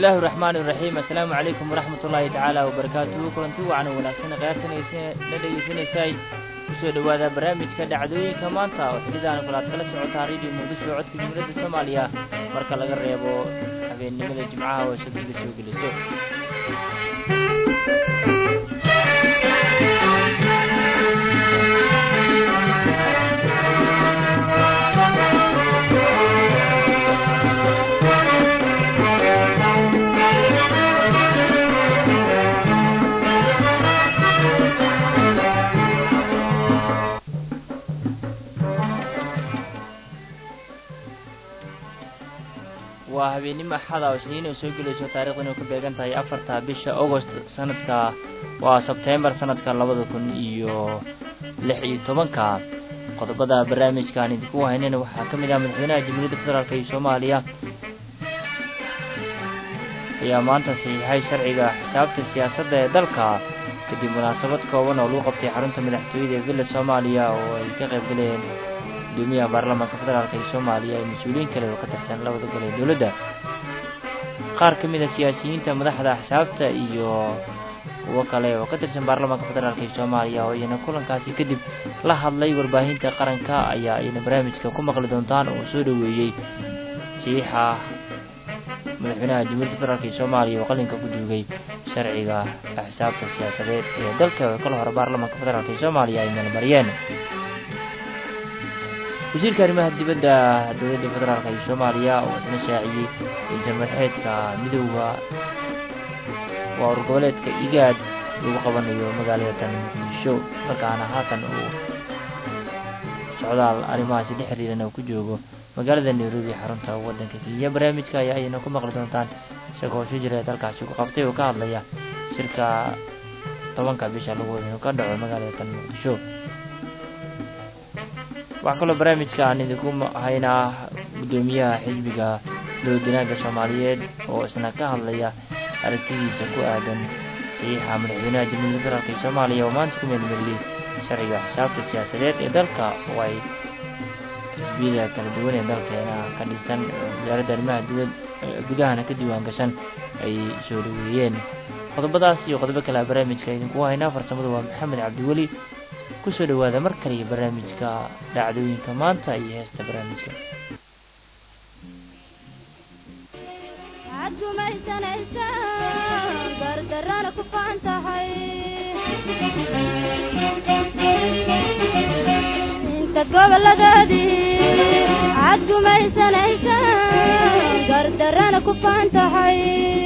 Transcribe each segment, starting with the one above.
bismillahi raxmaani iraxiim assalaamu calaykum waraxmat ullaahi tacaala wabarakaatuhu kulanti wacan wanaagsan qayaartan la dhegaysanaysay kusoo dhowaada barnaamijka dhacdooyinka maanta oo xilidaan kulaad kala socotaa radio muqdisho codka jumhuuriyadda soomaaliya marka laga reebo habeennimada jimcaha oo sabtida soo geliso waa habeennimo axada oo isniin ay soo gelayso taarikhdan ay ku beegan tahay afarta bisha agost sanadka waa sebteembar sanadka labada kun iyo lix iyo tobanka qodobada barnaamijkaan idinku haynayna waxaa ka mid ah madaxweynaha jamhuuriyadda federaalk iyo soomaaliya ayaa maanta saxiixay sharciga xisaabta siyaasadda ee dalka kadib munaasabad kooban oo lagu qabtay xarunta madaxtooyada ee villa soomaaliya oo ay ka qayb galeen gudoomiyaha baarlamaanka federaalk ee soomaaliya iyo mas-uuliyiin kale oo ka tirsan labada gol ee dowladda qaar ka mid a siyaasiyiinta madaxda axsaabta iyo kuwo kale oo ka tirsan baarlamaanka federaalk ee soomaaliya oo iyana kulankaasi kadib la hadlay warbaahinta qaranka ayaa iyana barnaamijka ku maqli doontaan oo soo dhoweeyey saxiixa madaxweynaha jamhuuriyadda federaalk ee soomaaliya oo qalinka ku duugay sharciga axsaabta siyaasadeed ee dalka oo kala hore baarlamaanka federaalk ee soomaaliya ay meelmariyeen wasiirka arrimaha dibadda dowladda federaalk iyo soomaaliya oo isna shaaciyey ra-iisul madaxeedka midooda waa urgoboleedka igaad lagu qabanayo magaalada tan muqdisho markaana haatan uu socdaal arrimahaasi la xiriiran uu ku joogo magaalada nairobi xarunta waddanka kenya barnaamijka ayaa ayna ku maqli doontaan isagoo shi jira dalkaasi ku qabtay oo ka hadlaya shirka tobanka bisha lagu wada inuu ka dhaco magaalada tan muqdisho waxaa kaloo barnaamijka aan idinku haynaa guddoomiyaha xisbiga dowladwanaagga soomaaliyeed oo isna ka hadlaya aragtidiisa ku aadan saxiixa madaxweynaha jamhuuriyadda federaalk ee soomaaliya oo maanta ku meelmariyey sharciga xisaabta siyaasadeed ee dalka oo ay xisbiyada kala duwan ee dalkeena ka dhisan wasaaradda arrimaha dowlad gudahana ka diiwaan gashan ay soo dhaweeyeen qodobadaas iyo qodobo kale barnaamijka idinku haynaa farsamadu waa maxamed cabdiweli kusoo dhowaada mar kale iyo barnaamijka dhacdooyinka maanta iyo heesta barnaamijka waxaad gumaysanaysaa gardarana ku faan tahay intaad goboladaadii waxaad gumaysanaysaa gardarana ku faan tahay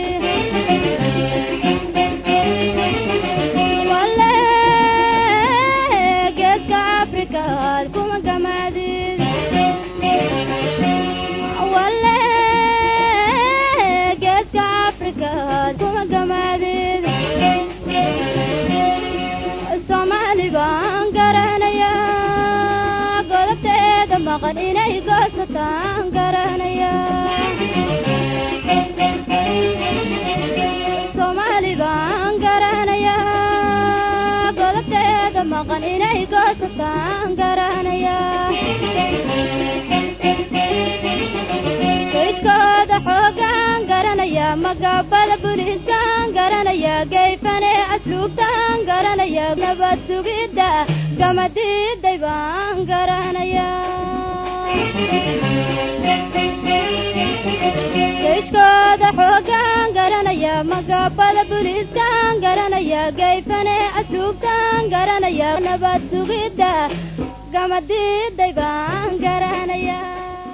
soomaali baan garanayaa godobteeda maqan inay goosataan garanayaa soomaali baan garanayaa godobteeda maqan inay goosataan garanayaa kayshkooda xoogaan garanayaa magaabada buliiskaan garanayaa gayfane asluubtaan garanayaa nabad sugidda gamadiiday baan garanayaa kayshkooda xoogaan garanayaa magaabada buliiskaan garanayaa gayfane asluubtaan garanayaa nabad sugidda gamadiiday baan garanayaa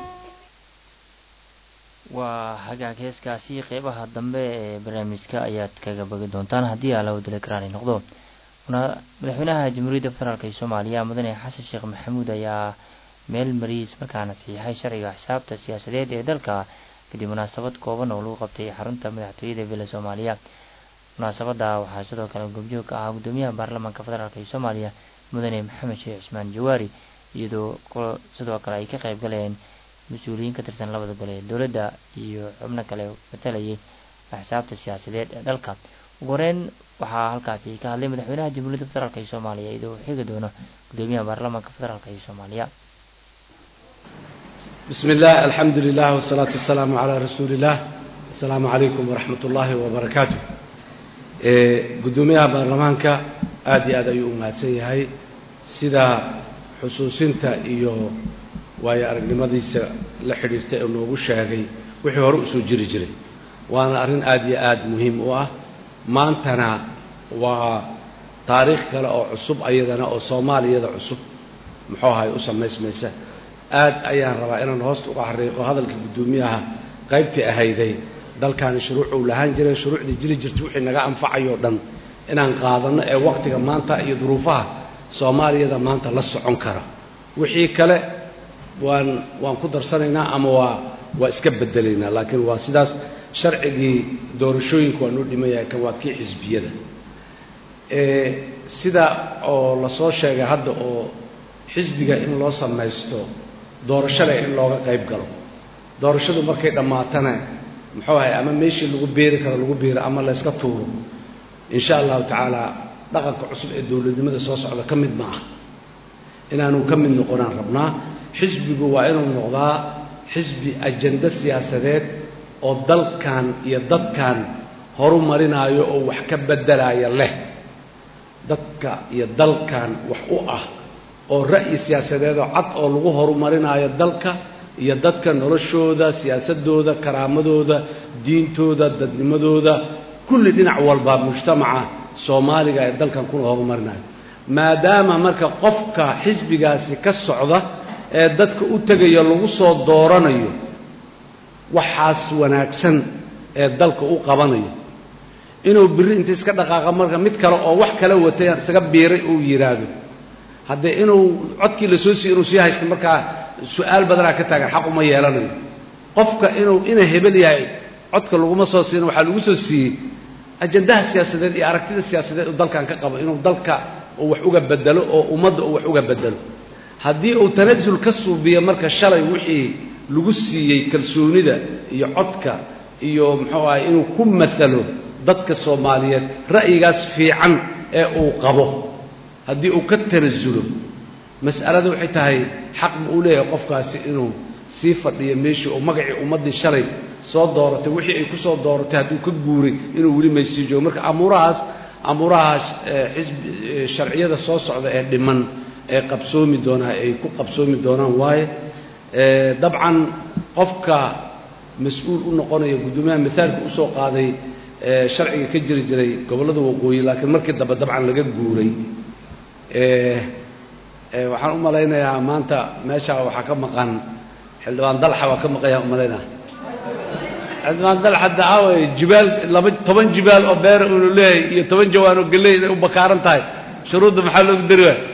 waa hagaag heeskaasi qeybaha dambe ee barnaamijka ayaad kaga bogi doontaan haddii alawdala karaani noqdo madaxweynaha jamhuuriyadda federaalk ee soomaaliya mudane xasan sheekh maxamuud ayaa meel mariis markaana saxiixay sharciga xisaabta siyaasadeed ee dalka kadib munaasabad kooban oo lagu qabtay xarunta madaxtooyada villa soomaaliya munaasabada waxaa sidoo kale goobjoog ka ahaa guddoomiyaha baarlamaanka federaalk ee soomaaliya mudane maxamed sheekh cismaan jawaari iyadoo sidoo kale ay ka qayb galeen mas-uuliyiin ka tirsan labada gole ee dowladda iyo xubno kale matalayay axsaabta siyaasadeed ee dalka ugu horeyn waxaa halkaasi ka hadlay madaxweynaha jamhuuriyadda federaalk ee soomaaliya iyadoo uu xigi doono gudoomiyaha baarlamaanka federaalk ee soomaaliya بسم الله الحمد لله والصلاة والسلام على رسول الله asalaamu calaykum waraxmat ullaahi wabarakaatu guddoomiyaha baarlamaanka aada iyo aad ayuu u mahadsan yahay sida xusuusinta iyo waayo aragnimadiisa la xidhiirtay oo noogu sheegay wixii hore usoo jiri jiray waana arrin aada iyo aada muhiim u ah maantana waa taariikh kale oo cusub ayadana oo soomaaliyada cusub muxuu ahay u samaysmaysa aad ayaan rabaa inaan hoosta uga xariiqo hadalka guddoomiyaha qaybtii ahayday dalkaani shuruucuu lahaan jiray shuruucdii jiri jirta wixii naga anfacayoo dhan inaan qaadanno ee wakhtiga maanta iyo duruufaha soomaaliyada maanta la socon kara wixii kale waan waan ku darsanaynaa ama waa waa iska bedelaynaa laakiin waa sidaas sharcigii doorashooyinka waa noo dhiman yahay kan waa kii xisbiyada sida oo lasoo sheegay hadda oo xisbiga in loo samaysto doorashada in looga qayb galo doorashadu markay dhammaatana muxuu ahay ama meeshii lagu beeri karo lagu beero ama layska tuuro insha allahu tacaala dhaqanka cusub ee dowladnimada soo socda ka mid ma ah inaanu ka mid noqonaan rabnaa xisbigu waa inuu noqdaa xisbi ajando siyaasadeed oo dalkan iyo dadkan horu marinaayo oo wax ka beddelaya leh dadka iyo dalkan wax u ah oo ra'yi siyaasadeedoo cad oo lagu horumarinaayo dalka iyo dadka noloshooda siyaasadooda karaamadooda diintooda dadnimadooda kulli dhinac walba mujtamaca soomaaliga ee dalkan kuna horumarinayo maadaama marka qofka xisbigaasi ka socda ee dadka u tegaya lagu soo dooranayo waxaas wanaagsan ee dalka u qabanayo inuu birri inta iska dhaqaaqa marka mid kale oo wax kala watay isaga biiray uu yidhaahdo haddee inuu codkii la soo siiy inuu sii haysto markaa su-aal badanaa ka taagan xaq uma yeelanayo qofka inuu ina hebel yahay codka laguma soo siina waxaa lagu soo siiyey ajandaha siyaasadeed iyo aragtida siyaasadeed uu dalkan ka qabo inuu dalka uu wax uga bedelo oo ummadda uu wax uga bedelo haddii uu tanasul ka suubiyo marka shalay wixii lagu siiyey kalsoonida iyo codka iyo muxuu ahay inuu ku maalo dadka soomaaliyeed ra'yigaas fiican ee uu qabo haddii uu ka tanasulo mas'alada waxay tahay xaq ma uu leeyahay qofkaasi inuu sii fadhiyo meeshii oo magacii ummaddii shalay soo dooratay wixii ay ku soo dooratay hadduu ka guuray inuu weli maysii joogo marka amuurahaas amuurahaas xisbi sharciyada soo socda ee dhiman ee qabsoomi doonaa ay ku qabsoomi doonaan waaye dabcan qofka mas-uul u noqonaya guddoomiyaha mithaalka usoo qaaday sharciga ka jiri jiray gobollada waqooyi laakiin markii dambe dabcan laga guuray waxaan u malaynayaa maanta meesha waxaa ka maqan xildhibaan dalxa waa ka maqanya umalaynaa xildhibaan dalxa daaway jibaal laba toban jibaal oo beera unu leeyahay iyo toban jawaan oo galley inay u bakaaran tahay shuruudda maxaa loogu dari waay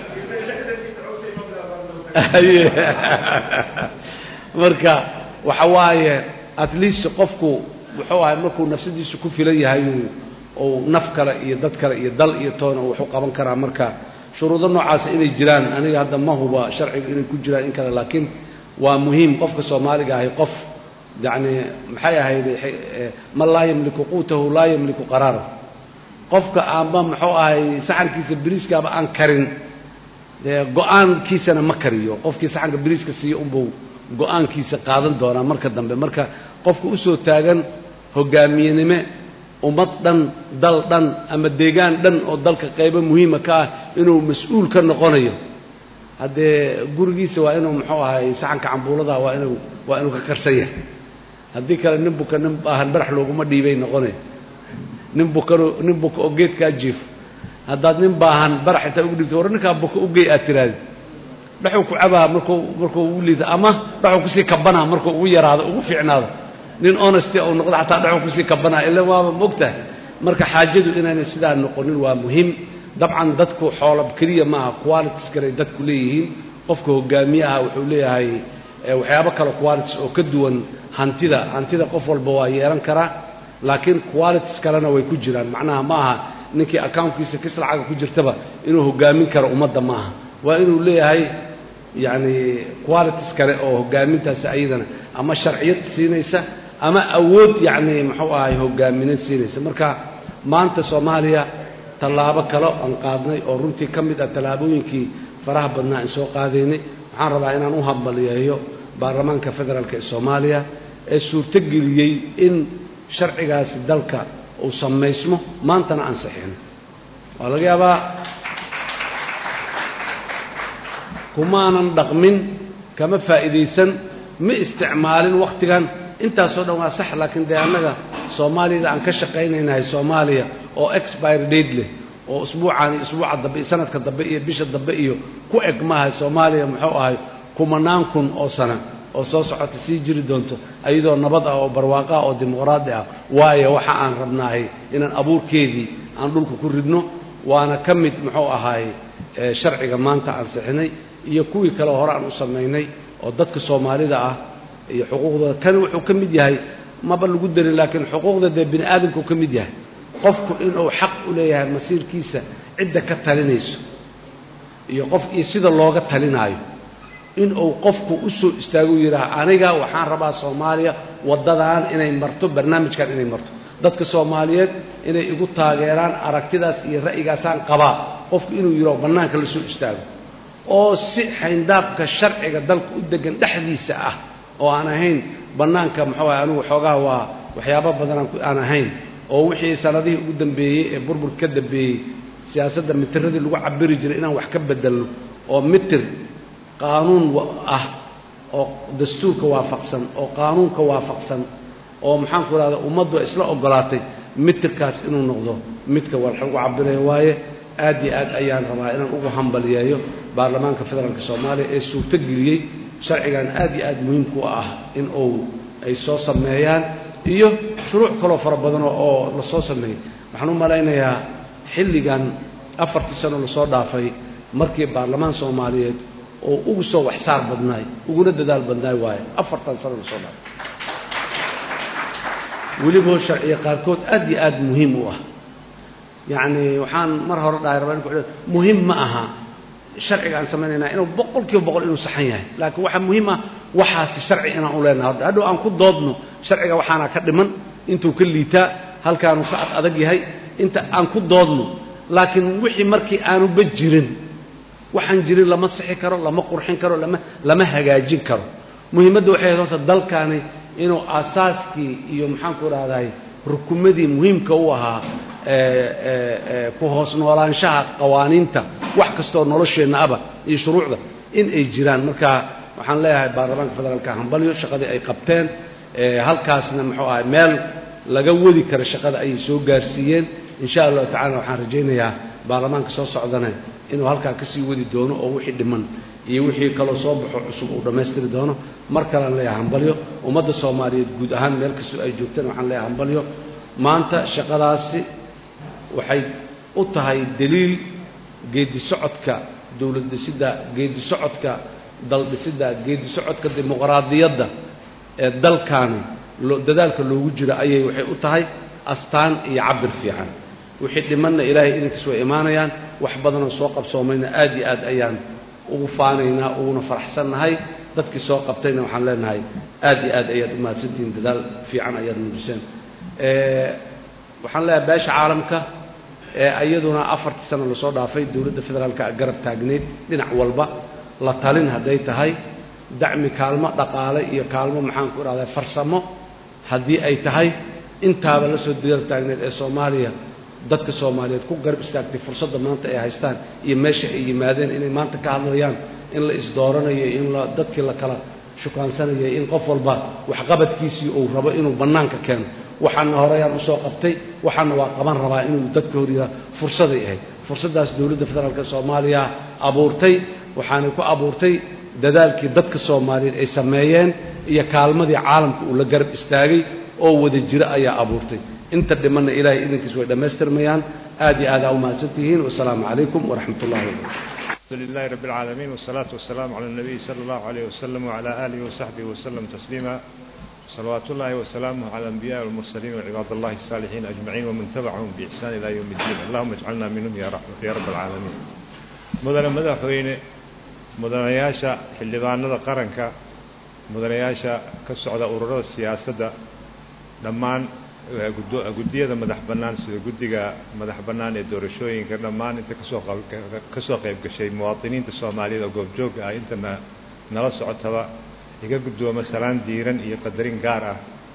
marka waxa waaye at least qofku wuxuu ahay markuu nafsadiisu ku filan yahay uu naf kale iyo dad kale iyo dal iyo toona uu wax u qaban karaa marka shuruudo noocaasa inay jiraan aniga hadda ma huba sharciga inay ku jiraan in kale laakiin waa muhiim qofka soomaaliga ahay qof yacni maxay ahayd man laa yamliku quutahu laa yamliku qaraarahu qofka aanba muxuu ahay saxankiisa biriiskaaba aan karin dee go-aankiisana ma kariyo qofkii saxanka biriiska siiyo unbuu go-aankiisa qaadan doonaa marka dambe marka qofka usoo taagan hogaamiyenime ummad dhan dal dhan ama deegaan dhan oo dalka qaybo muhiima ka ah inuu mas-uul ka noqonayo haddee gurigiisa waa inuu muxuu ahay saxanka cambuulada waa inuu waa inuu ka karsan yahay haddii kale nin buka nin baahan barax looguma dhiibay noqonay nin bukano nin buka oo geedkaa jiifo haddaad nin baahan barax intaa ugu dhibto war ninkaa buka ugey aad tiraadi dhaxuu ku cabaa markuu markuu ugu liida ama dhaxuu kusii kabanaa markuu ugu yaraado ugu fiicnaado nin honesty uu noqdo xataa dhaxuu kusii kabanaa ila waaba mogtahay marka xaajadu inaynay sidaa noqonin waa muhiim dabcan dadku xoolab keliya maaha qualities kaley dadku leeyihiin qofka hogaamiye aha wuxuu leeyahay waxyaabo kale qualities oo ka duwan hantida hantida qof walba waa yeelan karaa laakiin qualities kalena way ku jiraan macnaha ma aha ninkii accountkiisa kis lacaga ku jirtaba inuu hogaamin karo ummadda ma aha waa inuu leeyahay yacni qualities kale oo hogaamintaasi ayadana ama sharciyad siinaysa ama awood yacni muxuu ahay hogaaminad siinaysa marka maanta soomaaliya tallaabo kale aan qaadnay oo runtii ka mid ah tallaabooyinkii faraha badnaa aan soo qaadaynay waxaan rabaa inaan u hambaliyeeyo baarlamaanka federaalk ee soomaaliya ee suurtogeliyey in sharcigaasi dalka uu samaysmo maantana ansixino waa laga yaabaa kumaanan dhaqmin kama faa'iidaysan ma isticmaalin wakhtigan intaasoo dhan waa sax laakiin dee annaga soomaaliyada aan ka shaqaynaynahay soomaaliya oo expire date leh oo usbuucan iyo usbuuca dambe iyo sanadka dambe iyo bisha dambe iyo ku eg maahay soomaaliya muxuu ahay kumanaan kun oo sana oo soo socota sii jiri doonto iyadoo nabad ah oo barwaaqo ah oo dimuqraadi ah waayo waxa aan rabnaahay inaan abuurkeedii aan dhulka ku ridno waana ka mid muxuu ahaay sharciga maanta aan sixinay iyo kuwii kale hore aan u samaynay oo dadka soomaalida ah iyo xuquuqdooda kani wuxuu ka mid yahay maba lagu darin laakiin xuquuqda dee bini aadamkuu ka mid yahay qofku inuu xaq u leeyahay masiirkiisa cidda ka talinayso iyo qof iyo sida looga talinaayo inuu qofku u soo istaago yidhaah aniga waxaan rabaa soomaaliya waddadan inay marto barnaamijkan inay marto dadka soomaaliyeed inay igu taageeraan aragtidaas iyo ra'yigaasaan qabaa qofku inuu yidhaho bannaanka la soo istaago oo si xayndaabka sharciga dalka u degan dhexdiisa ah oo aan ahayn bannaanka muxuu ahay anigu xoogaha waa waxyaabo badan aan ahayn oo wixii sanadihii ugu dambeeyey ee burburka ka dambeeyey siyaasadda mitiradii lagu cabiri jiray inaan wax ka bedelno oo mitir qaanuun ah oo dastuurka waafaqsan oo qaanuunka waafaqsan oo maxaanku idhahda ummaddu isla ogolaatay mitirkaas inuu noqdo midka wax lagu cabirayo waaye aad iyo aad ayaan rabaa inaan ugu hambaliyeeyo baarlamaanka federaalka soomaaliya ee suurto geliyey sharcigan aad iyo aad muhiimku ah in uu ay soo sameeyaan iyo shuruuc kaloo fara badan oo la soo sameeyey waxaan u malaynayaa xilligan afartii sano lasoo dhaafay markii baarlamaan soomaaliyeed oo ugu soo waxsaar badnaay uguna dadaal badnaay waaye afartan sano lasoo dhaafay weliboo sharciya qaarkood aad iyo aad muhiim u ah yacni waxaan mar hore dhahay rabaa in ku muhiim ma aha sharciga aan samaynaynaa inuu boqol kiiba boqol inuu saxan yahay laakiin waxaa muhiim ah waxaasi sharci inaan u leenahay horta hadhow aan ku doodno sharciga waxaana ka dhiman intuu ka liitaa halkaanuu ka ad adag yahay inta aan ku doodno laakiin wixii markii aanuba jirin waxaan jirin lama sixi karo lama qurxin karo lama lama hagaajin karo muhiimadda waxay ahayd horta dalkaani inuu aasaaskii iyo maxaanku idhahdahay rukumadii muhiimka u ahaa ku hoos noolaanshaha qawaaniinta wax kastoo nolosheenna aba iyo shuruucda in ay jiraan marka waxaan leeyahay baarlamaanka federaalka hambalyo shaqadii ay qabteen halkaasna muxuu ahay meel laga wadi kara shaqada ayay soo gaarsiiyeen insha allahu tacala waxaan rajaynayaa baarlamaanka soo socdana inuu halkaa kasii wadi doono oo wixii dhiman iyo wixii kaloo soo baxo cusub uu dhammaystiri doono mar kalean leeyahay hambalyo ummadda soomaaliyeed guud ahaan meel kastoo ay joogteen waxaan leeyahay hambalyo maanta shaqadaasi waxay u tahay daliil geedi socodka dowlad dhisidda geedi socodka dal dhisidda geedi socodka dimuqraadiyadda ee dalkaani dadaalka loogu jiro ayay waxay u tahay astaan iyo cabir fiican wixii dhimanna ilaahay idinkiis way imaanayaan wax badanoo soo qabsoomayna aad iyo aad ayaan ugu faanaynaa uguna faraxsannahay dadkii soo qabtayna waxaan leenahay aad iyo aad ayaad u mahadsantihiin dadaal fiican ayaad muujiseen waxaan leeyahay beesha caalamka ee iyaduna afartii sano lasoo dhaafay dowladda federaalka garab taagneyd dhinac walba la talin hadday tahay dacmi kaalmo dhaqaale iyo kaalmo maxaanku idhahdaa farsamo haddii ay tahay intaaba la soo garab taagneyd ee soomaaliya dadka soomaaliyeed ku garab istaagtay fursadda maanta ay haystaan iyo meesha ay yimaadeen inay maanta ka hadlayaan in la isdooranayo in la dadkii la kala shukaansanayay in qof walba waxqabadkiisii uu rabo inuu bannaanka keeno waxaana horeyaan usoo qabtay waxaana waa qaban rabaa inuu dadka horyaa fursaday ahayd fursaddaas dowladda federaalka soomaaliya abuurtay waxaanay ku abuurtay dadaalkii dadka soomaaliyeed ay sameeyeen iyo kaalmadii caalamka uu la garab istaagay oo wada jiro ayaa abuurtay inta dhimanna ilaahay idinkiis way dhammaystirmayaan aad iyo aad aa u mahadsantihiin wasalaamu calaykum waraxmat ullahi wabarakatu الحمد لله رب العالمين والصلاة والسلام على النبي صلى الله عليه وسلم وعلى آله وصحبه وسلم تسليما صلوات الله وسلامه على الأنبياء والمرسلين وعباد الله الصالحين أجمعين ومن تبعهم بإحسان إلى يوم الدين اللهم اجعلنا منهم يا رب, يا رب العالمين مدن مدحوين مدن ياشا حلبان قرنك مدن ياشا كسعود أورور السياسة لمان guddiyada madax bannaan sida guddiga madax bannaan ee doorashooyinka dhammaan inta kasoo ka soo qayb gashay muwaadiniinta soomaaliyeed oo goobjooga ah intana nala socotaba iga guddoomo salaan diiran iyo qadarin gaar ah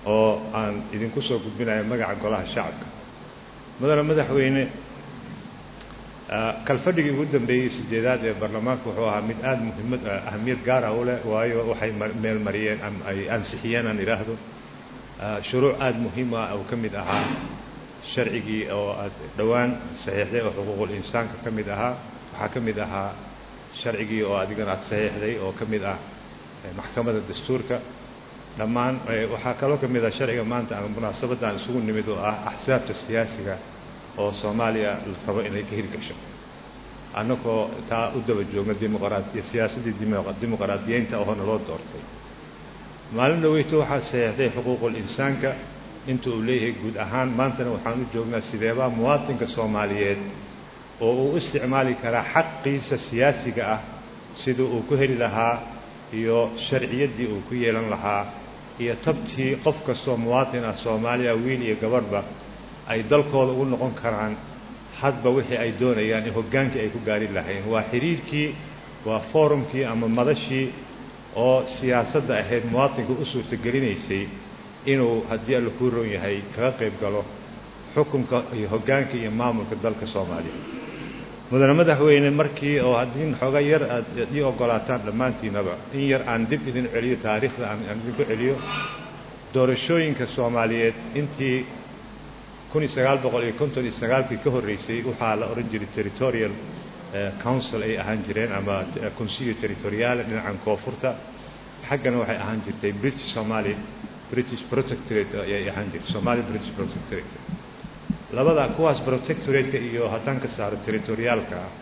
oo aan idinku soo gudbinayo magaca golaha shacabka mudane madaxweyne kalfadhigii ugu dambeeyey sideedaad ee baarlamaanka wuxuu ahaa mid aada muhiimad ahamiyad gaar ah u leh waayo waxay meel mariyeen ama ay ansixiyeen aan idhaahdo shuruuc aada muhiim ah oo ka mid ahaa sharcigii oo aad dhowaan saxiixday oo xuquuqul insaanka ka mid ahaa waxaa ka mid ahaa sharcigii oo adigana aad saxiixday oo ka mid ah maxkamadda dastuurka dhammaan waxaa kaloo ka mid ah sharciga maanta ama munaasabadda aan isugu nimid oo ah axsaabta siyaasiga oo soomaaliya la rabo inay ka hirgasho annagoo taa u daba joogno dimuqraadiya siyaasaddii dimuqraadiyeynta oo naloo doortay maalin dhaweyto waxaad saxiixday xuquuqul insaanka inta uu leeyahay guud ahaan maantana waxaan u joognaa sideebaa muwaadinka soomaaliyeed oo uu isticmaali karaa xaqiisa siyaasiga ah sida uu ku heli lahaa iyo sharciyaddii uu ku yeelan lahaa iyo tabtii qof kastoo muwaadin ah soomaaliya wiil iyo gabadhba ay dalkooda ugu noqon karaan hadba wixii ay doonayaan in hoggaankii ay ku gaari lahayn waa xiriirkii waa forumkii ama madashii oo siyaasadda ahayd muwaadinka u suurtagelinaysay inuu haddii alla kuu roon yahay kaga qayb galo xukunka iyo hoggaanka iyo maamulka dalka soomaaliya mudane madaxweyne markii oo haddii xooga yar aad ii ogolaataan dhammaantiinaba in yar aan dib idin celiyo taariikhda aan idinku celiyo doorashooyinka soomaaliyeed intii kun iyo sagaal boqol iyo konton iyo sagaalkii ka horreysay waxaa la odhan jiray territorial council ay ahaan jireen ama consilio territoriale dhinacan koonfurta xaggana waxay ahaan jirtay british somali british protectorate ayay ahaan jirtay somali british protectorate labada kuwaas protectorate-ka iyo haddaan ka saaro territoriaalka ah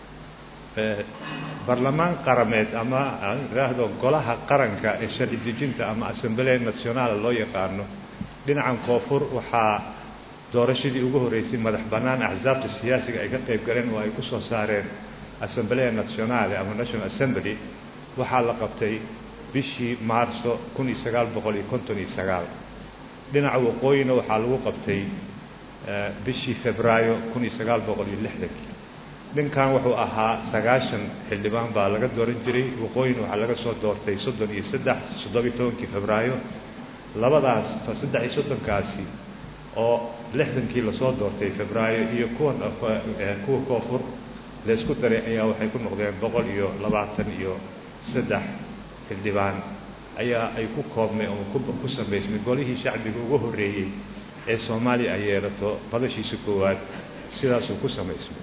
barlamaan qarameed ama aan idhaahdo golaha qaranka ee sharci dejinta ama assemblee nationaala loo yaqaano dhinacan koonfur waxaa doorashadii ugu horreysay madax bannaan axsaabta siyaasiga ay ka qayb galeen oo ay ku soo saareen assemblee nationale ama national assembly waxaa la qabtay bishii maarso kun iyo sagaal boqol iyo konton iyo sagaal dhinaca waqooyina waxaa lagu qabtay bishii febraayo kun iyo sagaal boqol iyo lixdankii dhinkan wuxuu ahaa sagaashan xildhibaan baa laga dooran jiray waqooyina waxaa laga soo doortay soddon iyo saddex soddobiyo tobankii febraayo labadaas saddex iyo soddonkaasi oo lixdankii lasoo doortay febraayo iyo kuwan kuwa koonfur laysku daray ayaa waxay ku noqdeen boqol iyo labaatan iyo saddex xildhibaan ayaa ay ku koobmay oo ku samaysmay golihii shacbiga ugu horreeyey ee soomaaliya ay yeelato badashiisa koowaad sidaasuu ku samaysmay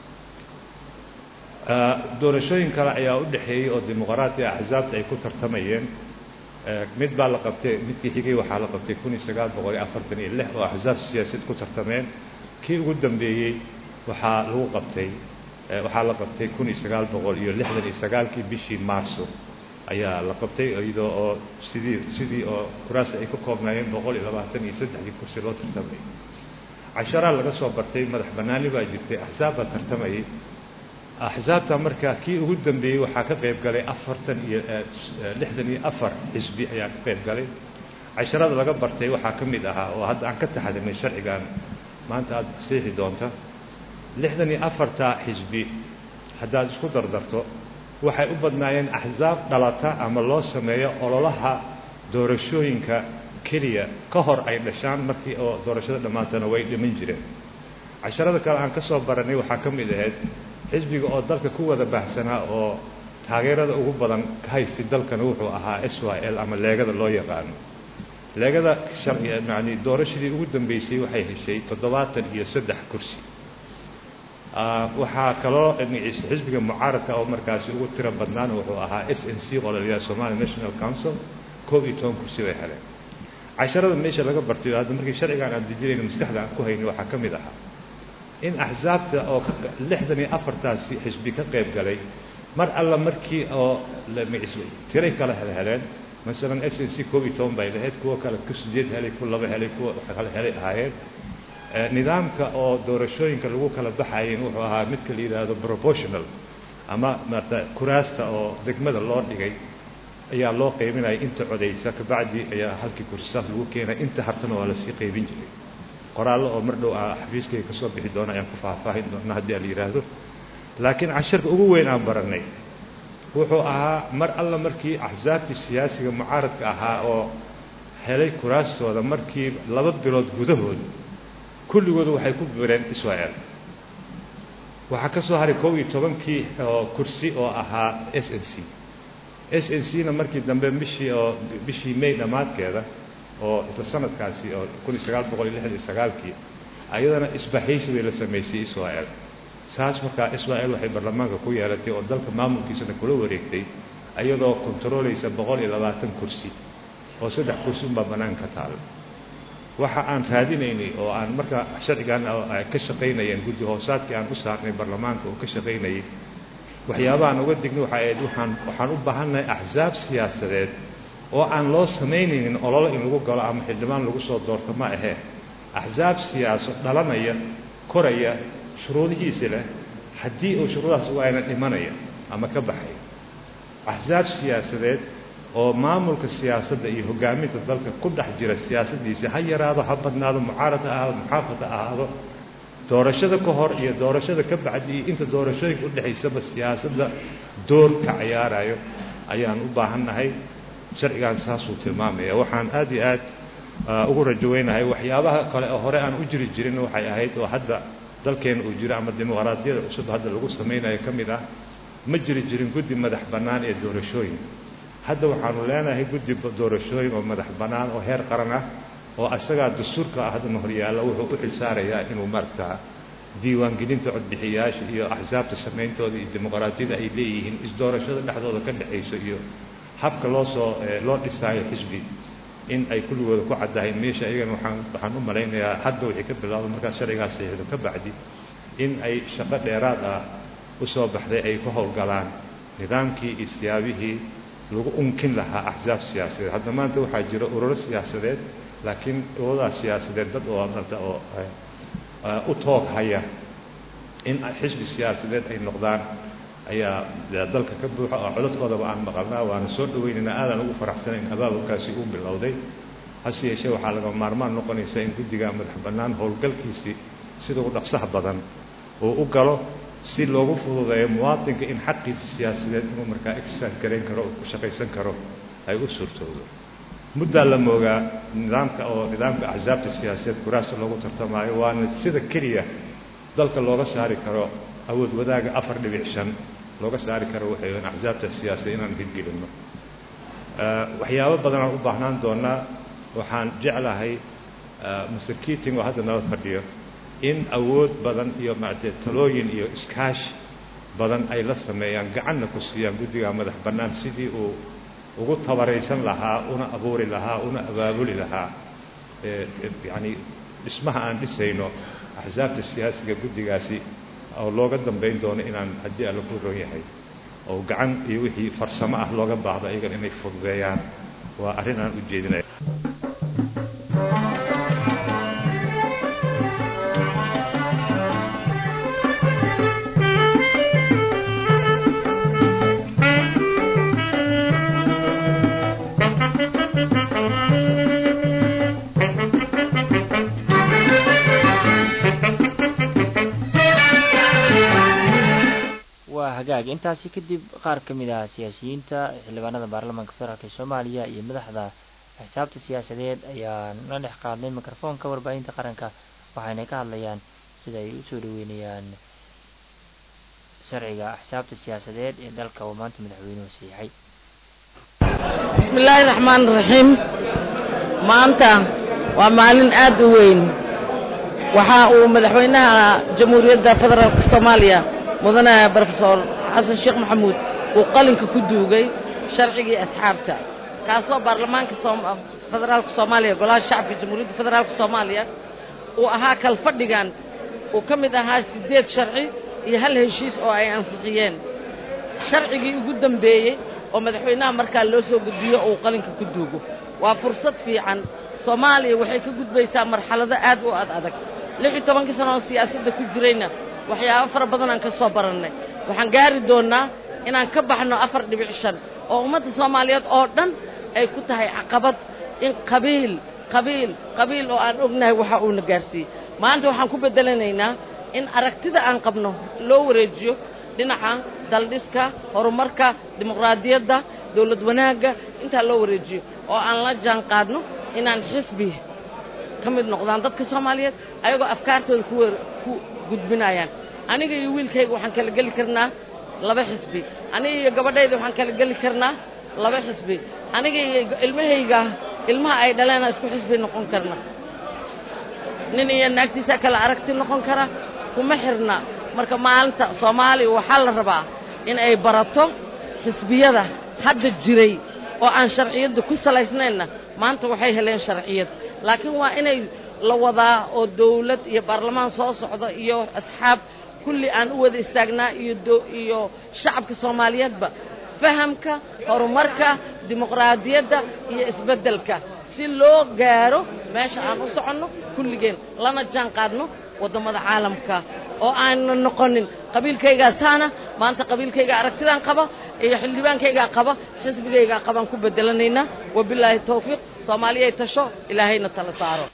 doorashooyin kale ayaa u dhexeeyey oo dimuqraatiya axsaabta ay ku tartamayeen mid baa la qabtay midkii xigay waxaa la qabtay kun iyo sagaal boqol iyo afartan iyo lix oo axsaab siyaasadeed ku tartameen kii ugu dambeeyey waxaa lagu qabtay waxaa la qabtay kun iyo sagaal boqol iyo lixdan iyo sagaalkii bishii maarso ayaa la qabtay iyadoo oo sidii sidii oo kuraasi ay ka koobnaayeen boqol iyo labaatan iyo saddexdii kursi loo tartamay casharaa laga soo bartay madax bannaani baa jirtay axsaab baa tartamayay axsaabta marka kii ugu dambeeyey waxaa ka qayb galay afartan iyo lixdan iyo afar xisbi ayaa ka qayb galay casharada laga bartay waxaa ka mid ahaa oo hadda aan ka taxadinay sharcigan maanta aada seexi doonta lixdan iyo afarta xisbi haddaad isku dardarto waxay u badnaayeen axsaab dhalata ama loo sameeyo ololaha doorashooyinka keliya ka hor ay dhashaan markii oo doorashada dhammaantana way dhiman jireen casharada kale aan ka soo baranay waxaa ka mid ahayd xisbiga oo dalka ku wada baahsanaa oo taageerada ugu badan ka haystay dalkana wuxuu ahaa s y l ama leegada loo yaqaano leegada yani doorashadii ugu dambeysay waxay heshay toddobaatan iyo saddex kursi waxaa kaloo xisbiga mucaaradka oo markaasi ugu tiro badnaana wuxuu ahaa s n c oo la yidhaha somali national council koob iyo toban kursi bay heleen casharada meesha laga bartay hadda markii sharcigan aan dejinayno maskaxda aan ku haynay waxaa ka mid ahaa in axsaabta oo lixdan iyo afartaasi xisbi ka qayb galay mar alla markii oo tiray kala helheleen masalan s n c koob iyo toban bay lahayd kuwo kale ku sideed helay ku laba helay kuwa kale helay ahaayeen nidaamka oo doorashooyinka lagu kala baxayen wuxuu ahaa midka la yidhaahdo proportional ama maarata kuraasta oo degmada loo dhigay ayaa loo qaybinaya inta codaysa kabacdi ayaa halkii kursisaas lagu keenaya inta hartana waa lasii qaybin jiray qoraallo oo mar dhow a xafiiskayga ka soo bixi doona ayaan ku faahfaahin doona haddii ala yidhaahdo laakiin casharka ugu weyn aan barannay wuxuu ahaa mar alla markii axsaabtii siyaasiga mucaaradka ahaa oo helay kuraastooda markii laba bilood gudahood kulligooda waxay ku bireen israel waxaa ka soo haray kow iyo tobankii oo kursi oo ahaa s n c s n c na markii dambe bishii oo bishii may dhammaadkeeda oo isla sanadkaasi oo kun iyo sagaal boqol iyo lixdan iyo sagaalkii ayadana isbahaysi bay la samaysay israel saas markaa israel waxay baarlamaanka ku yeelatay oo dalka maamulkiisana kula wareegtay ayadoo kontarooleysa boqol iyo labaatan kursi oo saddex kursi unbaa bannaan ka taal waxa aan raadinaynay oo aan markaa sharcigan ka shaqaynayeen guddi hoosaadkii aan u saarnay baarlamaanka oo ka shaqaynayay waxyaabahaan uga dignay waxay ahayd waxaan waxaan u baahannahay axsaab siyaasadeed oo aan loo samaynaynin ololo in lagu galo ama xildhibaan lagu soo doorto ma ahee axsaab siyaaso dhalanaya koraya shuruudihiisi leh haddii uu shuruudahaas u ayna dhimanaya ama ka baxaya axsaab siyaasadeed oo maamulka siyaasadda iyo hoggaaminta dalka ku dhex jira siyaasaddiisa ha yaraado ha badnaado mucaarad ha ahaado muxaafad ha ahaado doorashada ka hor iyo doorashada ka bacdi iyo inta doorashooyinka udhexaysaba siyaasadda door ka ciyaarayo ayaan u baahannahay sharcigan saasuu tilmaamaya waxaan aad iyo aad ugu rajoweynahay waxyaabaha kale oo hore aan u jiri jirin waxay ahayd oo hadda dalkeena uu jiro ama dimuqraadiyada cusub hadda lagu samaynayo ka mid ah ma jiri jirin guddi madax bannaan ee doorashooyin hadda waxaanu leenahay guddi doorashooyin oo madax bannaan oo heer qaran ah oo asagaa dastuurka ah haddana horyaalla wuxuu u xilsaarayaa inuu maaragtaa diiwaangelinta codbixiyayaasha iyo axsaabta samayntooda iyo dimuqraadiyada ay leeyihiin isdoorashada dhexdooda ka dhexayso iyo habka loo soo loo dhisaayo xisbi in ay kulligooda ku caddahay meesha iyagana waxaan waxaan u malaynayaa hadda wixii ka bilaabda markaa sharcigaas saxiixdo ka bacdi in ay shaqo dheeraad ah u soo baxday ay ku howlgalaan nidaamkii iyo siyaabihii lagu unkin lahaa axsaab siyaasadeed hadda maanta waxaa jira ururo siyaasadeed laakiin ururadaas siyaasadeed dad oo marta oo u toog haya in xisbi siyaasadeed ay noqdaan ayaa dalka ka buuxa oo codadkoodaba aan maqalnaa waana soo dhaweynaynaa aadaan ugu faraxsanayn abaabulkaasi uu bilowday hase yeeshee waxaa laga maarmaan noqonaysa in guddiga madax bannaan howlgalkiisii sida ugu dhaqsaha badan uu u galo si loogu fududeeyo muwaadinka in xaqiisa siyaasadeed inuu markaa exercise garayn karo oo ku shaqaysan karo ay u suurtoodo muddaa la moogaa nidaamka oo nidaamka axsaabta siyaasadeed kuraasta loogu tartamaayo waana sida keliya dalka looga saari karo awood wadaaga afar dhibic shan looga saari karo waxay in axsaabta siyaasadeed inaan hirgelinno waxyaabo badan aan u baahnaan doonaa waxaan jeclahay master keating oo hadda nala fadhiyo in awood badan iyo maaragtay talooyin iyo iskaashi badan ay la sameeyaan gacanna ku siiyaan guddiga madax bannaan sidii uu ugu tabaraysan lahaa una abuuri lahaa una abaabuli lahaa yacani dhismaha aan dhisayno axsaabta siyaasiga guddigaasi oo looga dambayn doono inaan haddii alla ku roon yahay oo gacan iyo wixii farsamo ah looga baahdo ayagan inay fududeeyaan waa arrin aan u jeedinaya hagaag intaasi kadib qaar ka mid ah siyaasiyiinta xildhibaanada baarlamaanka federaalk ee soomaaliya iyo madaxda axsaabta siyaasadeed ayaa la dhex qaadnay mikrofoonka warbaahinta qaranka waxayna ka hadlayaan sida ay usoo dhaweynayaan sharciga axsaabta siyaasadeed ee dalka uu maanta madaxweynuhu siixay bismi illaahi raxmaan raxiim maanta waa maalin aad u weyn waxa uu madaxweynaha jamhuuriyadda federaalka soomaaliya mudane brofesor xasan sheekh maxamuud uu qalinka ku duugay sharcigii asxaabta kaasoo baarlamaanka federaalka soomaaliya golaha shacabka jamhuuriyadda federaalka soomaaliya uu ahaa kalfadhigan uu ka mid ahaa siddeed sharci iyo hal heshiis oo ay ansixiyeen sharcigii ugu dambeeyey oo madaxweynaha markaa loo soo gudbiyo uu qalinka ku duugo waa fursad fiican soomaaliya waxay ka gudbaysaa marxalado aad u ad adag lix iyo tobankii sano oo siyaasadda ku jirayna waxyaabo fara badan aan ka soo barannay waxaan gaari doonnaa inaan ka baxno afar dhibic shan oo ummadda soomaaliyeed oo dhan ay ku tahay caqabad in qabiil qabiil qabiil oo aan ognahay waxa uuna gaarsiiyey maanta waxaan ku beddelanaynaa in aragtida aan qabno loo wareejiyo dhinaca daldhiska horumarka dimuqraadiyadda dawlad wanaagga intaa loo wareejiyo oo aan la jaan qaadno inaan xisbi ka mid noqdaan dadka soomaaliyeed ayagoo afkaartooda ku weer ku gudbinayaan aniga iyo wiilkayga waxaan kala geli karnaa laba xisbi aniga iyo gabadhayda waxaan kala geli karnaa laba xisbi aniga iyo ilmahayga ilmaha ay dhaleena isku xisbi noqon karna nin iyo naagtiisa kala aragti noqon kara kuma xirna marka maalinta soomaaliya waxaa la rabaa in ay barato xisbiyada hadda jiray oo aan sharciyadda ku salaysnaynna maanta waxay heleen sharciyad laakiin waa inay la wadaa oo dawlad iyo baarlamaan soo socda iyo asxaab kulli aan u wada istaagnaa iyo iyo shacabka soomaaliyeedba fahamka horumarka dimuqraadiyadda iyo isbeddelka si loo gaaro meesha aan u soconno kulligeen lana jaan qaadno waddamada caalamka oo aanna noqonin qabiilkaygaa saana maanta qabiilkayga aragtidaan qaba iyo xildhibaankaygaa qaba xisbigaygaa qabaan ku bedelanaynaa wabilaahi tawfiiq soomaaliyay tasho ilaahayna tala saaro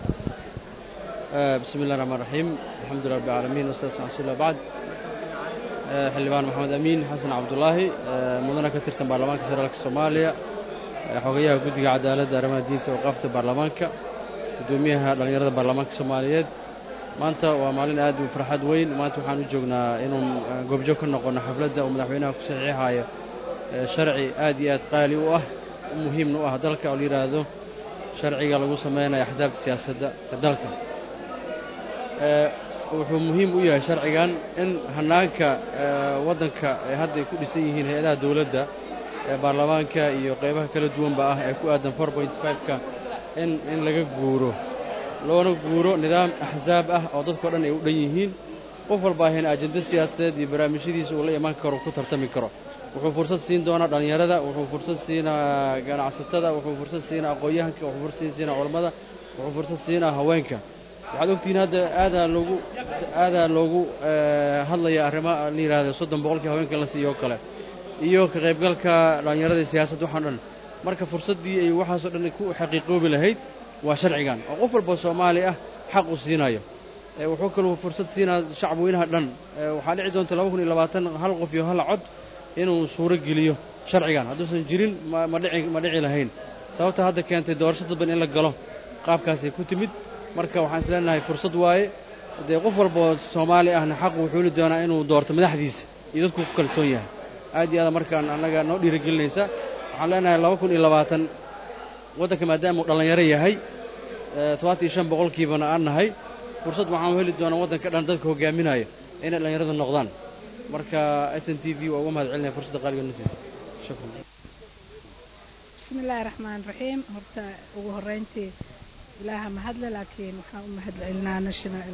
bismi illahi raxmaan raxiim alxamdulilah rabbi alcaalamiin wasalatu ala rasuulillah bacd xildhibaan maxamed amiin xasan cabdulaahi mudana ka tirsan baarlamaanka federaalka soomaaliya xogayaha guddiga cadaaladda arrimaha diinta waqaafta baarlamaanka guddoomiyaha dhallinyarada baarlamaanka soomaaliyeed maanta waa maalin aad u farxad weyn maanta waxaan u joognaa inuu goobjoog ka noqono xafladda uu madaxweynaha ku saxiixayo sharci aad iyo aad qaali u ah muhiimna u ah dalka oo la yidhaahdo sharciga lagu samaynayo axsaabta siyaasadda ee dalka wuxuu muhiim u yahay sharcigan in hannaanka waddanka ay hadda ay ku dhisan yihiin hay-adaha dawladda ee baarlamaanka iyo qaybaha kala duwanba ah ee ku aadan four point five-ka in in laga guuro loona guuro nidaam axsaab ah oo dadkao dhan ay u dhan yihiin qof walba ahayna ajenda siyaasadeed iyo barnaamijyadiisa uu la imaan karo ku tartami karo wuxuu fursad siin doonaa dhallinyarada wuxuu fursad siinaa ganacsatada wuxuu fursad siinaa aqoon-yahanka wuxuu fursad siinaa culammada wuxuu fursad siinaa haweenka waxaad ogtihiin hadda aadaa loogu aadaa loogu hadlaya arrimo la yidhaahdo soddon boqolkii haweenka la siiyo oo kale iyo ka qaybgalka dhallinyarada siyaasadda waxaan dhan marka fursaddii ay waxaasoo dhan ku xaqiiqoobi lahayd waa sharcigan oo qof walba soomaali ah xaq uu siinayo wuxuu kaluu fursad siinaa shacabweynaha dhan waxaa dhici doonta laba kun iyo labaatan hal qof iyo hal cod inuu suuro geliyo sharcigan hadduusan jirin ma dhici ma dhici lahayn sababta hadda keentay doorasho dadban in la galo qaabkaasay ku timid marka waxaan isleenahay fursad waaye dee qof walba oo soomaali ahna xaq wuxuu heli doonaa inuu doorto madaxdiisa iyo dadku ku kalsoon yahay aad iyo aad markaan annaga noo dhiirigelinaysa waxaan leenahay laba kun iyo labaatan waddanka maadaama uu dhallinyaro yahay todobaatan iyo shan boqolkiibana aan nahay fursad waxaan heli doonaa waddanka dhan dadka hogaaminaya inay dhallinyarada noqdaan marka s n t v waa uga mahad celinaya fursadda qaaliga nasiisa shukran bismi illaahi raxmaan raxiim horta ugu horreyntii ilaaha mahadle laakiin waxaan u mahad celinaa national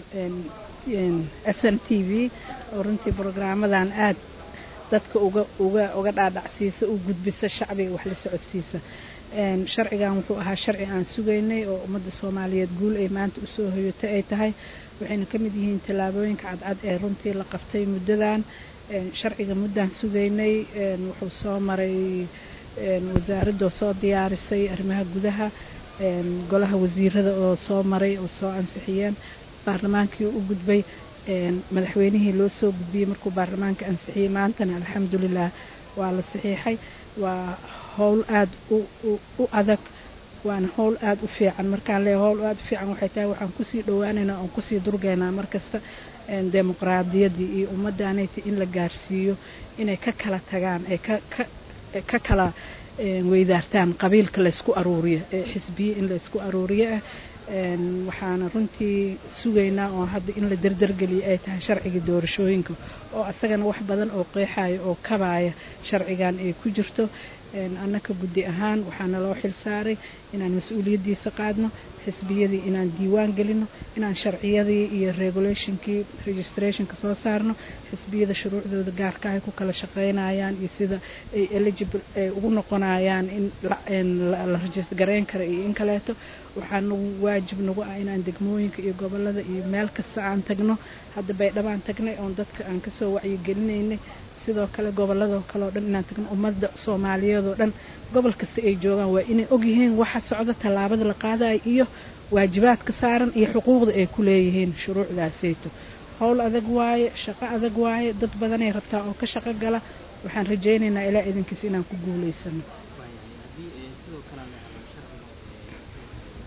s n t v oo runtii brograamadan aad dadka uga uga uga dhaadhacsiisa u gudbisa shacbiga wax la socodsiisa sharcigan wuxuu ahaa sharci aan sugaynay oo ummadda soomaaliyeed guul ay maanta usoo hoyatay ay tahay waxayna ka mid yihiin tallaabooyinka cadcad ee runtii la qabtay muddadan sharciga muddaan sugaynay wuxuu soo maray wasaaradoo soo diyaarisay arrimaha gudaha golaha wasiirada oo soo maray oo soo ansixiyeen baarlamaankii u gudbay madaxweynihii loo soo gudbiyey markuu baarlamaanka ansixiyey maantana alxamdulilah waa la saxiixay waa howl aada u adag waana howl aada u fiican markaan leeya howl aada u fiican waxay tahay waxaan kusii dhowaaneynaa oon kusii durgeynaa markasta dimuqraadiyaddii iyo ummaddaanayti in la gaarsiiyo inay ka kala tagaan ay ka kala weydaartaan qabiilka laysku aruuriyo ee xisbiye in laysku aruuriyo ah waxaana runtii sugaynaa oo hadda in la derdergeliyo ay tahay sharciga doorashooyinka oo asagana wax badan oo qeexaya oo kabaaya sharcigan ay ku jirto annaka guddi ahaan waxaana loo xil saaray inaan mas-uuliyaddiisa qaadno xisbiyadii inaan diiwaan gelino inaan sharciyadii iyo regulationkii registrationka soo saarno xisbiyada shuruucdooda gaarka ay ku kala shaqaynayaan iyo sida ay eligible ay ugu noqonayaan in la rajist garayn kara iyo in kaleeto waxaa nagu waajib nagu ah inaan degmooyinka iyo gobolada iyo meel kasta aan tagno hadda baydhabaan tagnay oon dadka aan kasoo wacyigelinaynay sidoo kale gobolladoo kale oo dhan inaan tagno ummadda soomaaliyeed oo dhan gobol kasta ay joogaan waa inay ogyihiin waxa socda tallaabada la qaadayo iyo waajibaadka saaran iyo xuquuqda ay ku leeyihiin shuruucdaasayto howl adag waaye shaqo adag waaye dad badanay rabtaa oo ka shaqo gala waxaan rajaynaynaa ilaa idinkiis inaan ku guulaysano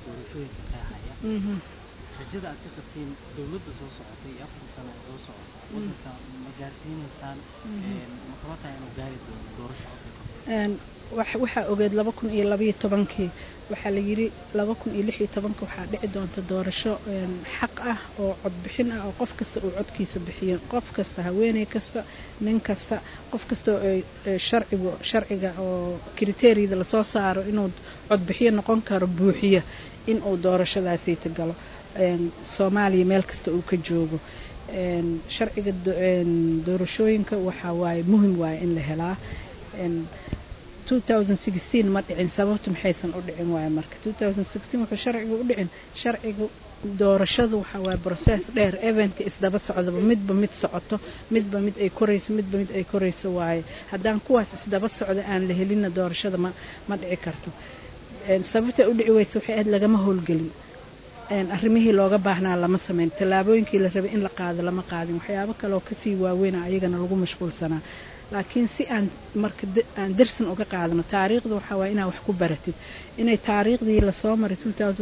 doorashooyinka qeexaya Mhm. rajada aad ka qabtiin dowladda soo socotay iyo afar sano ee soo socota waddanka ma gaarsiinaysaan een, ma kaba tahay inuu gaari doono doorasho codka Een, wax- waxaa ogeed laba kun iyo labayo tobankii waxaa la yidhi laba kun iyo lix iyo tobanka waxaa dhici doonta doorasho een, xaq ah oo codbixin ah oo qof kasta uu codkiisa bixiyo qof kasta haweeney kasta nin kasta qof kasta oo ay- ee sharcigu sharciga oo kriteeriyada lasoo saaro inuu codbixiyo noqon karo buuxiya in uu doorashadaasiita galo Een, soomaaliya meel kasta uu ka joogo Een, sharciga do- een, doorashooyinka waxaa waaye muhim waaye in la helaa Een, 2016 ma dhicin sababtu maxaysan u dhicin waaye marka 2016 wuxuu sharciga u dhicin sharciga doorashadu waxa waaye process dheer eventka isdaba socdaba midba mid socoto midba mid ay korayso midba mid ay korayso waaye haddaan kuwaas isdaba socda aan la helinna doorashada ma ma dhici karto Een, sababta u dhici weysa waxay ahayd lagama howlgelin Een, arrimihii looga baahnaa lama samayn tallaabooyinkii la rabay in la qaado lama qaadin waxyaabo kale oo kasii waaweyna ayagana lagu mashquulsanaa laakiin si aan marka da- aan darsin uga qaadano taariikhda waxaa waaye inaad wax ku baratid inay taariikhdii lasoo maray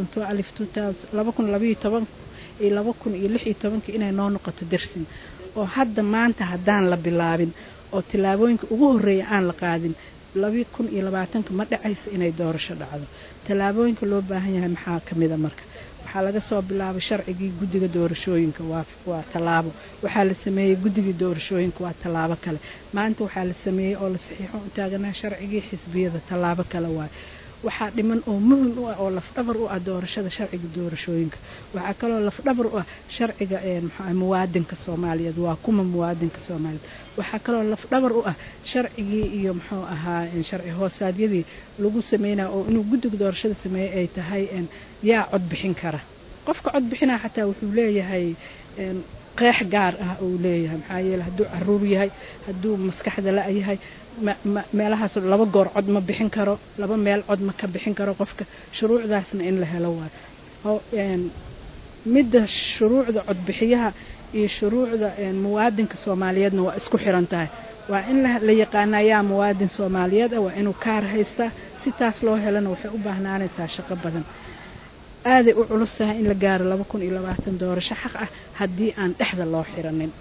2012 laba kun labayo toban iyo laba kun iyo lix iyo tobankii inay noo noqoto darsin oo hadda maanta haddaan la bilaabin oo tallaabooyinka ugu horreeya aan la qaadin laba kun iyo labaatanka ma dhacayso inay doorasho dhacdo tallaabooyinka loo baahan yahay maxaa ka mid a marka waxaa laga soo bilaabay sharcigii guddiga doorashooyinka waa waa tallaabo waxaa la sameeyey guddigii doorashooyinka waa tallaabo kale maanta waxaa la sameeyey oo la saxiixo u taaganaa sharcigii xisbiyada tallaabo kale waaye waxaa dhiman oo muhim u ah oo lafdhabar u ah doorashada sharciga doorashooyinka waxaa kaloo lafdhabar u ah sharciga een, muxuu ahay, muwaadinka soomaaliyeed waa kuma muwaadinka soomaaliyeed waxaa kaloo lafdhabar u ah sharcigii iyo muxuu ahaa een, sharci hoosaadyadii lagu sameynaya oo inuu guddiga doorashada sameeyey ay tahay een, yaa cod bixin kara qofka cod bixinaa xataa wuxuu leeyahay een, qeex gaar ah uu leeyahay maxaa yeele hadduu caruur yahay hadduu maskaxda la yahay ma- ma- meelahaas laba goor cod ma bixin karo laba meel cod ma ka bixin karo qofka shuruucdaasna in la helo waayo Ho- een, midda shuruucda codbixiyaha iyo shuruucda een, muwaadinka soomaaliyeedna waa isku xiran tahay waa in la la yaqaanaa yaa muwaadin soomaaliyeed ah waa inuu kaar haystaa si taas loo helana waxay u baahnaanaysaa shaqo badan aaday u culus tahay in la gaaro laba kun iyo labaatan doorasho xaq ah haddii aan dhexda loo xiranin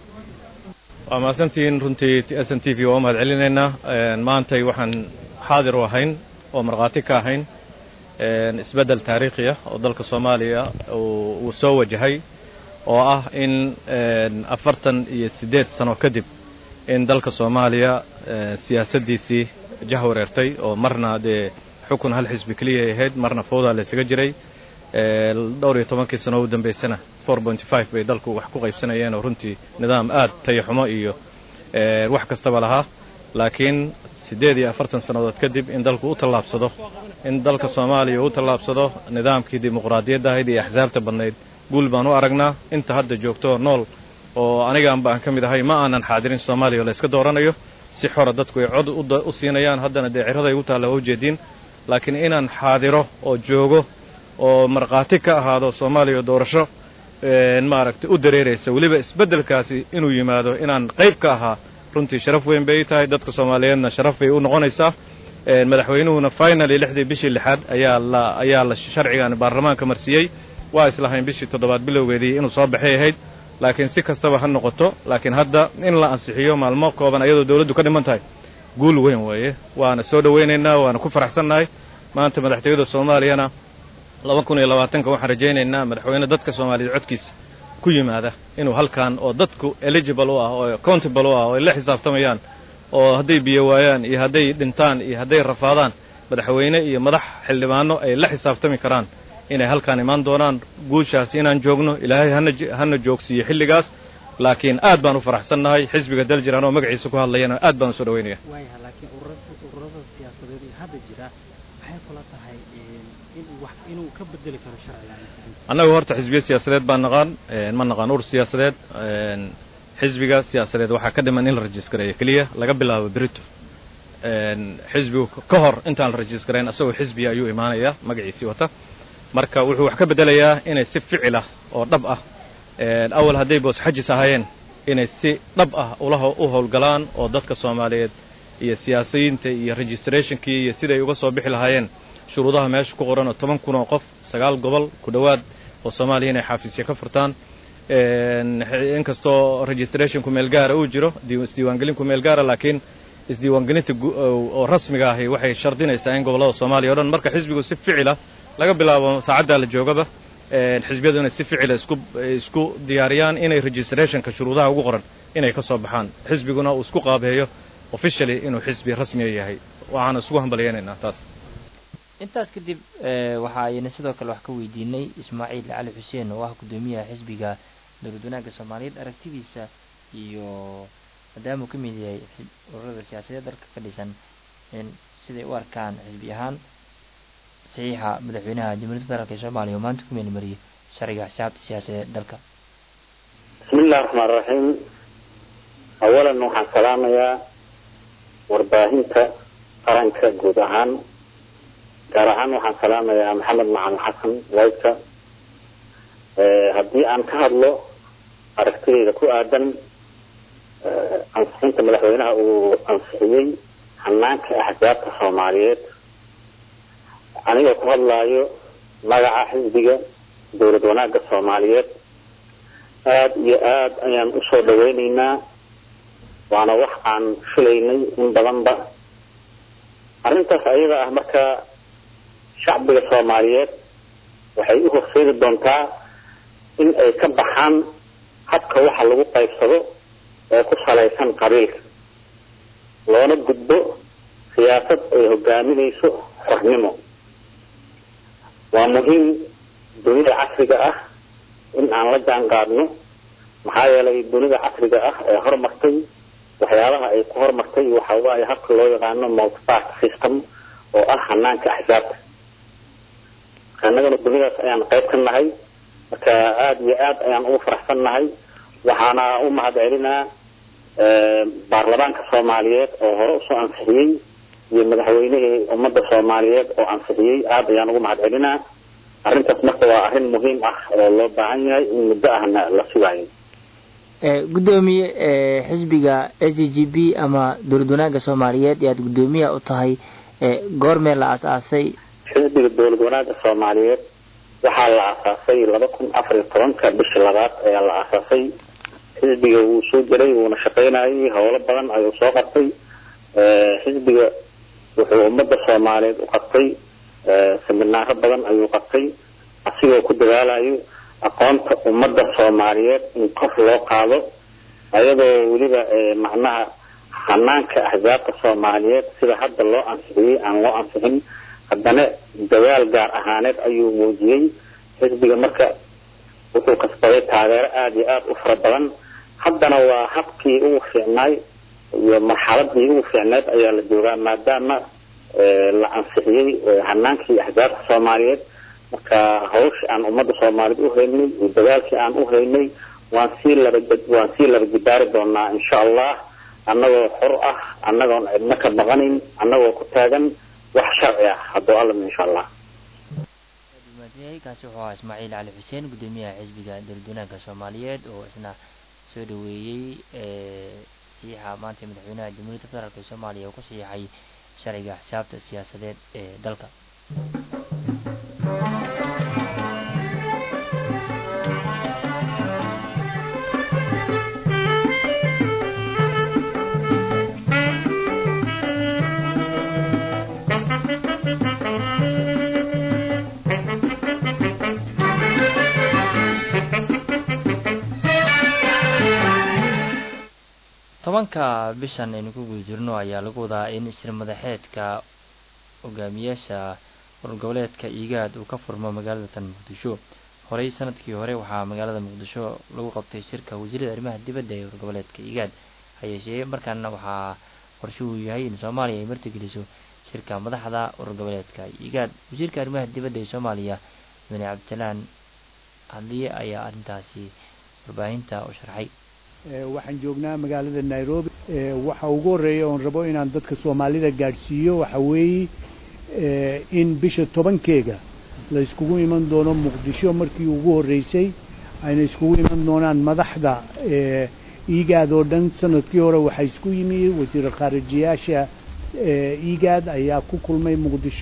waa mahadsantihiin runtii s n t v waa u mahad celinaynaa Een, maantay waxaan xaadir u ahayn oo markhaati ka ahayn een, isbeddel taariikhi ah oo dalka soomaaliya uu uu soo wajahay oo ah in een, afartan iyo siddeed sano kadib in dalka soomaaliya een, siyaasaddiisii jahwareertay oo marna dee xukun hal xisbi keliya ay ahayd marna fowdaa la isaga jiray Ee, dhowr iyo tobankii sano u dambaysana four point five bay dalku wax ku qaybsanayeen oo runtii nidaam aad tayaxumo iyo ee, wax kastaba lahaa laakiin siddeed iyo afartan sannadood kadib in dalku u tallaabsado in dalka soomaaliya u tallaabsado nidaamkii dimuqraadiyadda ahayd iyo axsaabta badnayd guul baan u aragnaa inta hadda joogto oo nool oo anigaanba aan ka mid ahay ma aanan xaadirin soomaaliya oo la iska dooranayo si xora dadku ay cod u da- u siinayaan haddana dee ciraday u taalla waa ujeediin laakiin inaan xaadiro oo joogo oo markhaati ka ahaado soomaaliya doorasho een, maaragtay u dareeraysa weliba isbeddelkaasi inuu yimaado inaan qayb ka ahaa runtii sharaf weyn bay tahay dadka soomaaliyeedna sharaf bay u noqonaysaa een, madaxweynuhuna finally lixdii bishii lixaad ayaa la ayaa la sharcigan baarlamaanka marsiiyey waa islahayn bishii toddobaad bilowgeedii inuu soo baxay ahayd laakiin si kastaba ha noqoto laakiin hadda in la ansixiyo maalmo kooban ayadoo dowladdu ka dhiman tahay guul weyn weeye waana soo dhowaynaynaa waana ku faraxsannahay maanta madaxtooyada soomaaliyana laba kun iyo labaatanka waxaan rajaynaynaa madaxweyne dadka soomaaliyeed codkiisa ku yimaada inuu halkan oo dadku eligible u ah oo accountable u ah oo ay la xisaabtamayaan oo hadday biyo waayaan iyo hadday dhintaan iyo hadday rafaadaan madaxweyne iyo madax xildhibaano ay la xisaabtami karaan inay halkaan imaan doonaan guushaas inaan joogno ilaahay hana j- hana joogsiiyo xilligaas laakiin aad baan u faraxsannahay xisbiga daljiraan oo magaciisa ku hadlayana aad baan u soo dhaweynaya waayaha laakiin ururada ururada siyaasadeed ee hadda jira maxay kula tahay een, inuu wax inuu ka bedeli karo sharcigan annagu horta xisbiya siyaasadeed baan naqaan een, ma naqaan ur siyaasadeed een, xisbiga siyaasadeed waxaa ka dhiman in la rajiskareeyo keliya laga bilaabo berito een, xisbigu ka hor intaan la rajiskarayn asagoo xisbiya ayuu imaanayaa magaciisii wata marka wuxuu wax ka bedelayaa inay si ficil ah oo dhab ah een, awal hadday boos xajis ahaayeen inay si dhab ah ula ho- u howlgalaan oo dadka soomaaliyeed iyo siyaasiyiinta iyo registrationkii iyo siday uga soo bixi lahaayeen shuruudaha meesha ku qoran oo toban kun oo qof sagaal gobol ku dhowaad oo soomaaliya inay xafiisya ka furtaan inkastoo registrationku meel gaara uu jiro isdiiwaangelinku meel gaara laakiin isdiiwaangelinta oo rasmiga ahi waxay shardinaysaa in gobollada soomaaliya o dhan marka xisbigu si ficila laga bilaabo saacaddaa la joogaba xisbiyadu inay si ficila isku isku diyaariyaan inay registrationka shuruudaha ugu qoran inay ka soo baxaan xisbiguna uu isku qaabeeyo officially inuu xisbi rasmiya yahay waxaana isugu hambalyaynaynaa taas intaas kadib waxa ayna sidoo kale wax ka weydiinay ismaaciil cali xuseen oo ah guddoomiyaha xisbiga dowlad wanaagga soomaaliyeed aragtidiisa iyo maadaama uu ka mid yahay ururada siyaasadeed dalka ka dhisan in siday u arkaan xisbi ahaan saxiixa madaxweynaha jamhuuriyadda federaalk ee soomaaliya oo maanta ku meelmariyay sharciga xisaabta siyaasadeed dalka bismi illahi raxmaan raxiim awalan waxaan salaamayaa warbaahinta qaranka guud ahaan gaar ahaan waxaan salaamayaa maxamed macalin xasan wayka haddii aan ka hadlo aragtidayda ku aadan ansixinta madaxweynaha uu ansixiyey hanaanka axsaabta soomaaliyeed anigoo ku hadlaayo magaca xisbiga dowlad wanaagga soomaaliyeed aada iyo aada ayaan usoo dhaweyneynaa waana wax aan filaynay in badanba arrintaas ayada ah marka shacbiga soomaaliyeed waxay u horseedi doontaa in ay ka baxaan habka waxa lagu qaybsado ee ku salaysan qabiilka loona gudbo siyaasad ay hogaaminayso xornimo waa muhiim dunida casriga ah in aan la jaan qaadno maxaa yeelay dunida casriga ah ee horumartay waxyaabaha ay ku horumartay waxa waaye habka loo yaqaano multiparty system oo ah hanaanka axsaabta annagana dunidaas ayaan qayb ka nahay marka aada iyo aada ayaan ugu faraxsan nahay waxaana u mahad celinaa baarlamaanka soomaaliyeed oo hore usoo ansixiyey iyo madaxweynihii ummadda soomaaliyeed oo ansixiyey aada ayaan ugu mahad celinaa arrintaas marka waa arrin muhiim ah oo loo baahan yahay in muddo ahna la sugaayo guddoomiye xisbiga s c g b ama dowlad wanaagga soomaaliyeed ee aada guddoomiyaha u tahay goormee la aas-aasay xisbiga dowlad wanaagga soomaaliyeed waxaa la aasaasay laba kun afar iyo tobanka bishii labaad ayaa la aasaasay xisbiga wuu soo jiray wuuna shaqaynayay howlo badan ayuu soo qabtay xisbiga wuxuu ummadda soomaaliyeed u qabtay seminaaro badan ayuu qabtay asigoo ku dadaalayo aqoonta ummadda soomaaliyeed in kor loo qaado ayadoo weliba macnaha hanaanka axsaabta soomaaliyeed sida hadda loo ansixiyey aan loo ansixin haddana dadaal gaar ahaaneed ayuu muujiyey xisbiga marka wuxuu kasbaday taageero aada iyo aada u fara badan haddana waa habkii ugu fiicnaay iyo marxaladii ugu fiicneed ayaa la joogaa maadaama la ansixiyey hanaankii axsaabta soomaaliyeed marka hawsha aan ummadda soomaaliyeed u haynay iyo dadaalkii aan u haynay waan sii laba waan sii laba jibaari doonaa insha allah annagoo xor ah annagoon cidna ka baqanayn annagoo ku taagan wax sharci ah hadduu allam insha allah kaasi wuxuu ahaa ismaaciil cali xuseen guddoomiyaha xisbiga dowlad wanaagga soomaaliyeed oo isna soo dhaweeyey saxiixa maanta madaxweynaha jamhuuriyadda federaalk ee soomaaliya oo ku saxiixay sharciga xisaabta siyaasadeed ee dalka tobanka bishan aynu ku guda jirno ayaa lagu wadaa in shir madaxeedka hogaamiyaasha urur goboleedka igaad uu ka furmo magaalada tan muqdisho horey sanadkii hore waxaa magaalada muqdisho lagu qabtay shirka wasiirada arrimaha dibadda ee urur goboleedka igaad hayeeshee markaana waxaa qorshe uu yahay in soomaaliya ay martigeliso shirka madaxda urur goboleedka igaad wasiirka arrimaha dibadda ee soomaaliya mudane cabdisalaan hadliye ayaa arrintaasi warbaahinta u sharxay waxaan joognaa magaalada nairobi waxa ugu horreeya oon rabo inaan dadka soomaalida gaadhsiiyo waxa weeye in bisha tobankeega la iskugu iman doono muqdisho markii ugu horreysay ayna iskugu iman doonaan madaxda igaad oo dhan sanadkii hore waxaa isku yimi wasiir khaarijiyaasha igaad ayaa ku kulmay muqdisho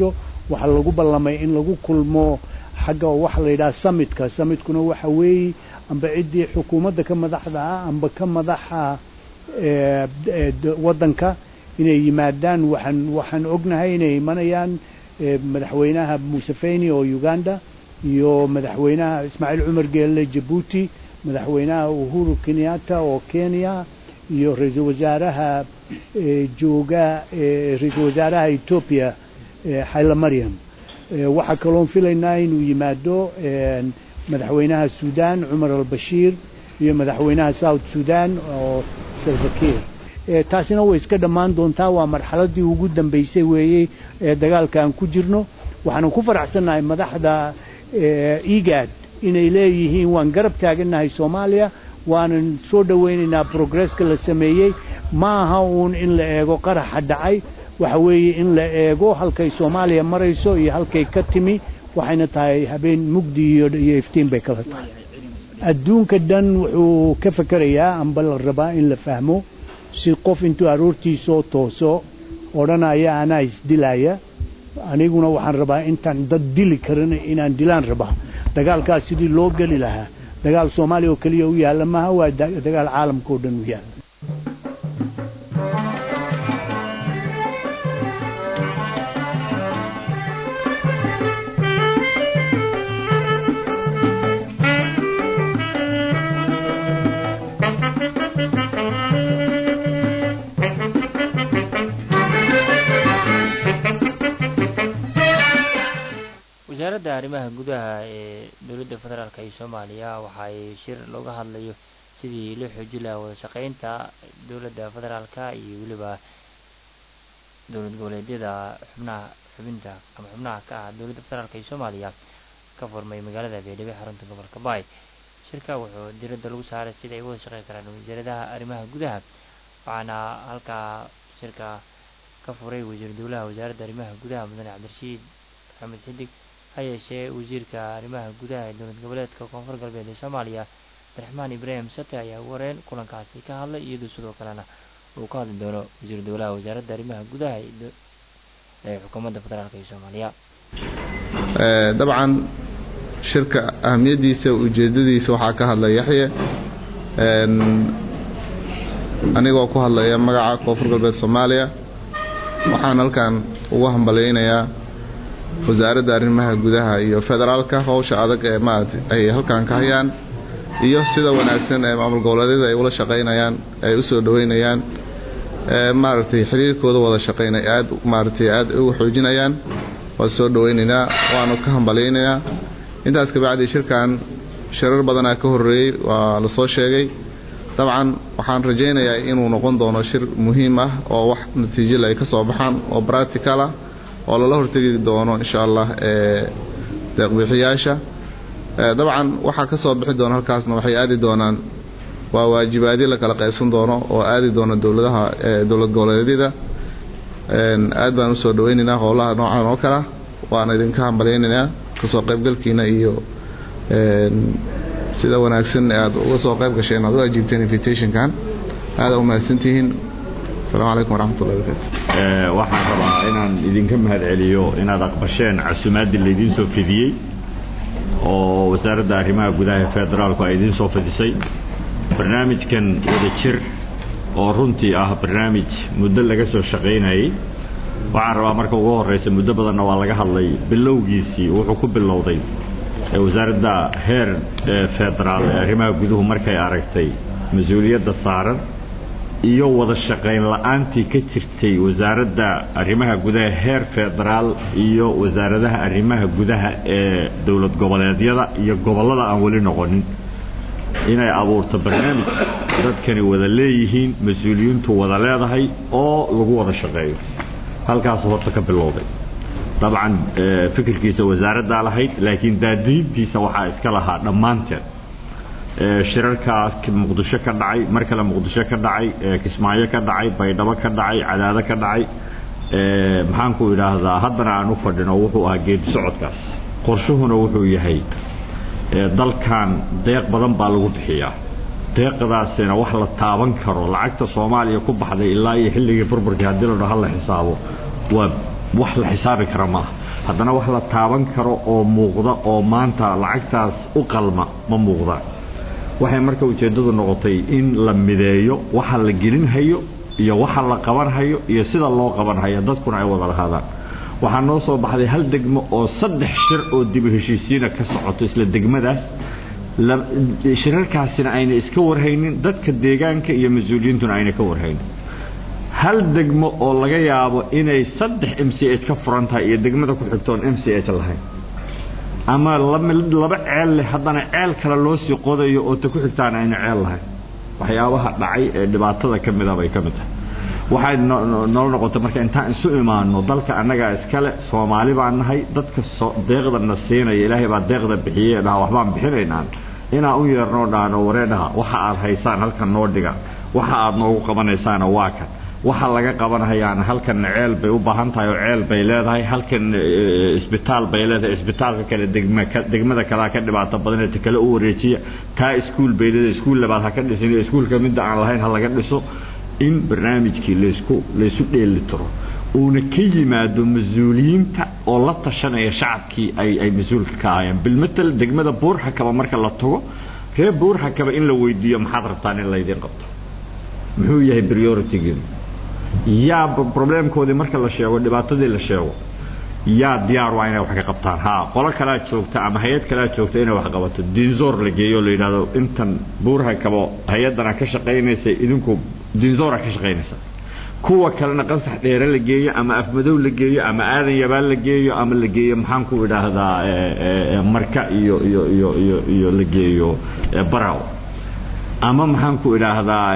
waxaa lagu ballamay in lagu kulmo xagga waxa la yidhaha summitka summitkuna waxa weeye amba ciddii xukuumadda ka madaxda ah amba ka madaxa waddanka inay yimaadaan waxaan waxaan ognahay inay imanayaan madaxweynaha museveni oo uganda iyo madaxweynaha ismaaciil cumar geelle jabuuti madaxweynaha uhuru kenyatta oo kenya iyo ra-iisul wasaaraha jooga ra-iisul wasaaraha etoobiya xayla maryam waxaa kaloon filaynaa inuu yimaado madaxweynaha sudan cumar albashiir iyo madaxweynaha south sudan oo salvakir taasina way iska dhammaan doontaa waa marxaladii ugu dambeysay weeyey ee dagaalka aan ku jirno waxaanan ku faraxsannahay madaxda egad inay leeyihiin waan garab taagannahay soomaaliya waanan soo dhowaynaynaa progresska la sameeyey ma aha uun in la eego qaraxa dhacay waxa weeye in la eego halkay soomaaliya marayso iyo halkay ka timi waxayna tahay habeen mugdi iyo iyo iftiin bay kala tahay adduunka dhan wuxuu ka fekerayaa amba la rabaa in la fahmo si qof intuu aroortiisoo tooso odhanaya anaa isdilaya aniguna waxaan rabaa intaan dad dili karin inaan dilaan rabaa dagaalkaas sidii loo geli lahaa dagaal soomaaliya oo keliya u yaalla maaha waa dagaal caalamka oo dhan u yaalla wasaaradda arrimaha gudaha ee dowladda federaalk iyo soomaaliya waxa ay shir looga hadlayo sidii loo xoojin lahaa wada shaqeynta dowladda federaalka iyo weliba dowlad goboleedyada xubnaha xubinta ama xubnaha ka ah dowladda federaalk iyo soomaaliya ka furmay magaalada beedhabo xarunta gobolka baay shirka wuxuu diradda lagu saaray sida ay wada shaqeyn karaan wasaaradaha arrimaha gudaha waxaana halkaa shirka ka furay wasiir dowlaha wasaaradda arrimaha gudaha mudane cabdirashiid maxamed xidig ha yeeshee wasiirka arrimaha gudaha ee dowlad goboleedka koonfur galbeed ee soomaaliya abdiraxmaan ibraahim sate ayaa ugu horeen kulankaasi ka hadlay iyadoo sidoo kalena uu ka hadli doono wasiir dowlaha wasaaradda arrimaha gudaha ee xukuumadda federaalk ee soomaaliya dabcan shirka ahamiyaddiisa ujeeddadiisa waxaa ka hadlay yaxye anigoo ku hadlaya magaca koonfur galbeed soomaaliya waxaan halkan ugu hambalyaynayaa wasaaradda arrimaha gudaha iyo federaalka howsha adag ee maarata ay halkan ka hayaan iyo sida wanaagsan ee maamul goboleedyada ay ula shaqaynayaan ay u soo dhoweynayaan maaragtay xiriirkooda wada shaqaynay aad maaragtay aad ugu xoojinayaan waa soo dhoweynaynaa waanu ka hambalyaynaynaa intaas kabacdi shirkan shirar badanaa ka horreeyey waa la soo sheegay dabcan waxaan rajaynayaa inuu noqon doono shir muhiim ah oo wax natiijole ay ka soo baxaan oo practical ah oo lala hortegi doono insha allah deeqbixiyaasha dabcan waxaa ka soo bixi doona halkaasna waxay aadi doonaan waa waajibaadyo la kala qaybsan doono oo aadi doona dowladaha dowlad goboleedyada aad baan usoo dhaweynaynaa howlaha noocan oo kala waana idinka hambalyaynaynaa kasoo qaybgalkiina iyo sida wanaagsan aad uga soo qayb gasheen aad u ajiibteen invitationkan aada umahadsantihiin asalaamu calaykum waraxmatullahi wabarakatu waxaan rabaa inaan idinka mahad celiyo inaad aqbasheen casuumaaddii laydiin soo fidiyey oo wasaaradda arrimaha gudaha ee federaalku ay idiin soo fidisay barnaamijkan wada jir oo runtii ah barnaamij muddo laga soo shaqaynayey waxaan rabaa marka ugu horraysa muddo badanna waa laga hadlay bilowgiisii wuxuu ku bilowday wasaaradda heer federaal ee arrimaha guduhu markay aragtay mas-uuliyadda saaran iyo wada shaqayn la-aantii ka jirtay wasaaradda arrimaha gudaha heer federaal iyo wasaaradaha arrimaha gudaha ee dowlad goboleedyada iyo gobollada aan weli noqonin inay abuurto barnaamij dadkani wada leeyihiin mas-uuliyiintu wada leedahay oo lagu wada shaqeeyo halkaasu horta ka bilowday dabcan fikirkiisa wasaaraddaa lahayd laakiin daadiintiisa waxaa iska lahaa dhammaanteed shirarkaa muqdisho ka dhacay mar kale muqdisho ka dhacay kismaayo ka dhacay baydhabo ka dhacay cadaado ka dhacay maxaanku idhaahdaa haddana aan u fadhino wuxuu ahaa geedi socodkaas qorshuhuna wuxuu yahay dalkan deeq badan baa lagu bixiyaa deeqdaasina wax la taaban karo lacagta soomaaliya ku baxday ilaa iyo xilligii burburkii haddii la dhaho la xisaabo waa wax la xisaabi kara maaha haddana wax la taaban karo oo muuqda oo maanta lacagtaas u qalma ma muuqdaan waxay marka ujeeddadu noqotay in la mideeyo waxa la gelinhayo iyo waxa la qabanhayo iyo sida loo qabanhayo dadkuna ay wada lahaadaan waxaa noo soo baxday hal degmo oo saddex shir oo dibu heshiisiina ka socoto isla degmadaas shirarkaasina ayna iska warhaynin dadka deegaanka iyo mas-uuliyiintuna ayna ka warhaynin hal degmo oo laga yaabo inay saddex m c h ka furan tahay iyo degmada ku xigtoon m c h lahayn ama laba ceel leh haddana ceel kale loo sii qodayo oo ta ku xigtaana ayna ceel lahayn waxyaabaha dhacay ee dhibaatada ka mida bay ka mid tahay waxay noo noqotay marka intaan isu imaano dalka annagaa iskale soomaali baan nahay dadka deeqdana siinaya ilaahay baa deeqda bixiyey dhaha waxbaan bixinaynaan inaan u yeernoo dhaano wareedhaha waxa aad haysaan halkan noo dhiga waxa aad noogu qabanaysaana waa kan waxa laga qabanhayaana halkanna ceel bay u baahan tahay oo ceel bay leedahay halkan isbitaal bay leedahay isbitaalka kale degmada kalea ka dhibaato badanee ta kale u wareejiya taa iskuul bay leedahay iskuul labaad ha ka dhisin iskuulka midda aan lahayn ha laga dhiso in barnaamijkii laysku laysu dheeli tiro uuna ka yimaado mas-uuliyiinta oo la tashanaya shacabkii ay ay mas-uulka ka ahayeen bilmatel degmada buurxakaba marka la tago reer buurxakaba in la weydiiyo maxaad rabtaan in laydiin qabto muxuu yahay prioritygiinu yaa problemkoodii marka la sheego dhibaatadii la sheego yaa diyaar waa inay wax ka qabtaan ha qolo kalaa joogta ama hay-ad kalaa joogta inay wax qabato dinzoor la geeyo la yidhahdo intan buurha kabo hay-adana ka shaqaynaysa idinku dinzoora ka shaqaynaysa kuwa kalena qansax dheere la geeyo ama afmadow la geeyo ama aadan yabaal la geeyo ama la geeyo maxaan ku idhaahdaa marka iyo iyo iyo iyo iyo la geeyo baraw ama maxaan ku idhaahdaa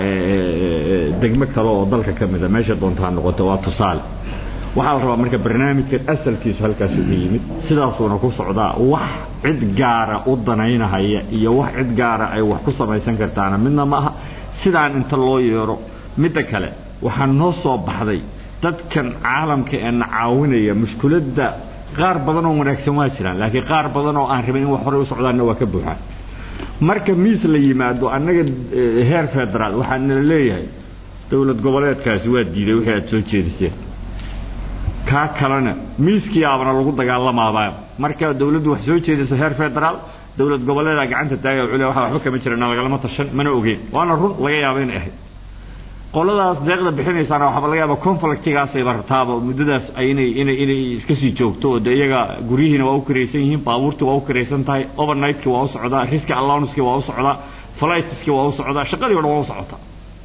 degmo kale oo dalka ka mida meesha doonta ha noqoto waa tusaale waxaa la rabaa marka barnaamijkan asalkiisu halkaas uga yimid sidaasuuna ku socdaa wax cid gaara u danaynahaya iyo wax cid gaara ay wax ku samaysan kartaana midna ma aha sidaan inta loo yeero midda kale waxaa noo soo baxday dadkan caalamka ee na caawinaya mushkuladda qaar badan oo wanaagsan waa jiraan laakiin qaar badan oo aan rabin in wax horey u socdaanna waa ka buuxaan marka miis la yimaado annaga heer federaal waxaa nala leeyahay dowlad goboleedkaasi waa diiday wixii aad soo jeediseen kaa kalena miiskii aabana lagu dagaalamaabaa marka dowladdu wax soo jeedisa heer federaal dowlad goboleedaa gacanta taagay cule waxa waxba kama jirana lagalama tashan mana ogeyn waana run laga yaaba inay ahayd qoladaas deeqda bixinaysaana waxba laga yaaba conflictigaasayba rataaba muddadaas inay inay inay iska sii joogto oo de iyaga guryihiina waa u karaysan yihiin baabuurtii waa u karaysan tahay overnightkii waa u socdaa riski allowancekii waa u socdaa flightskii waa u socdaa shaqadii o dhan waa u socotaa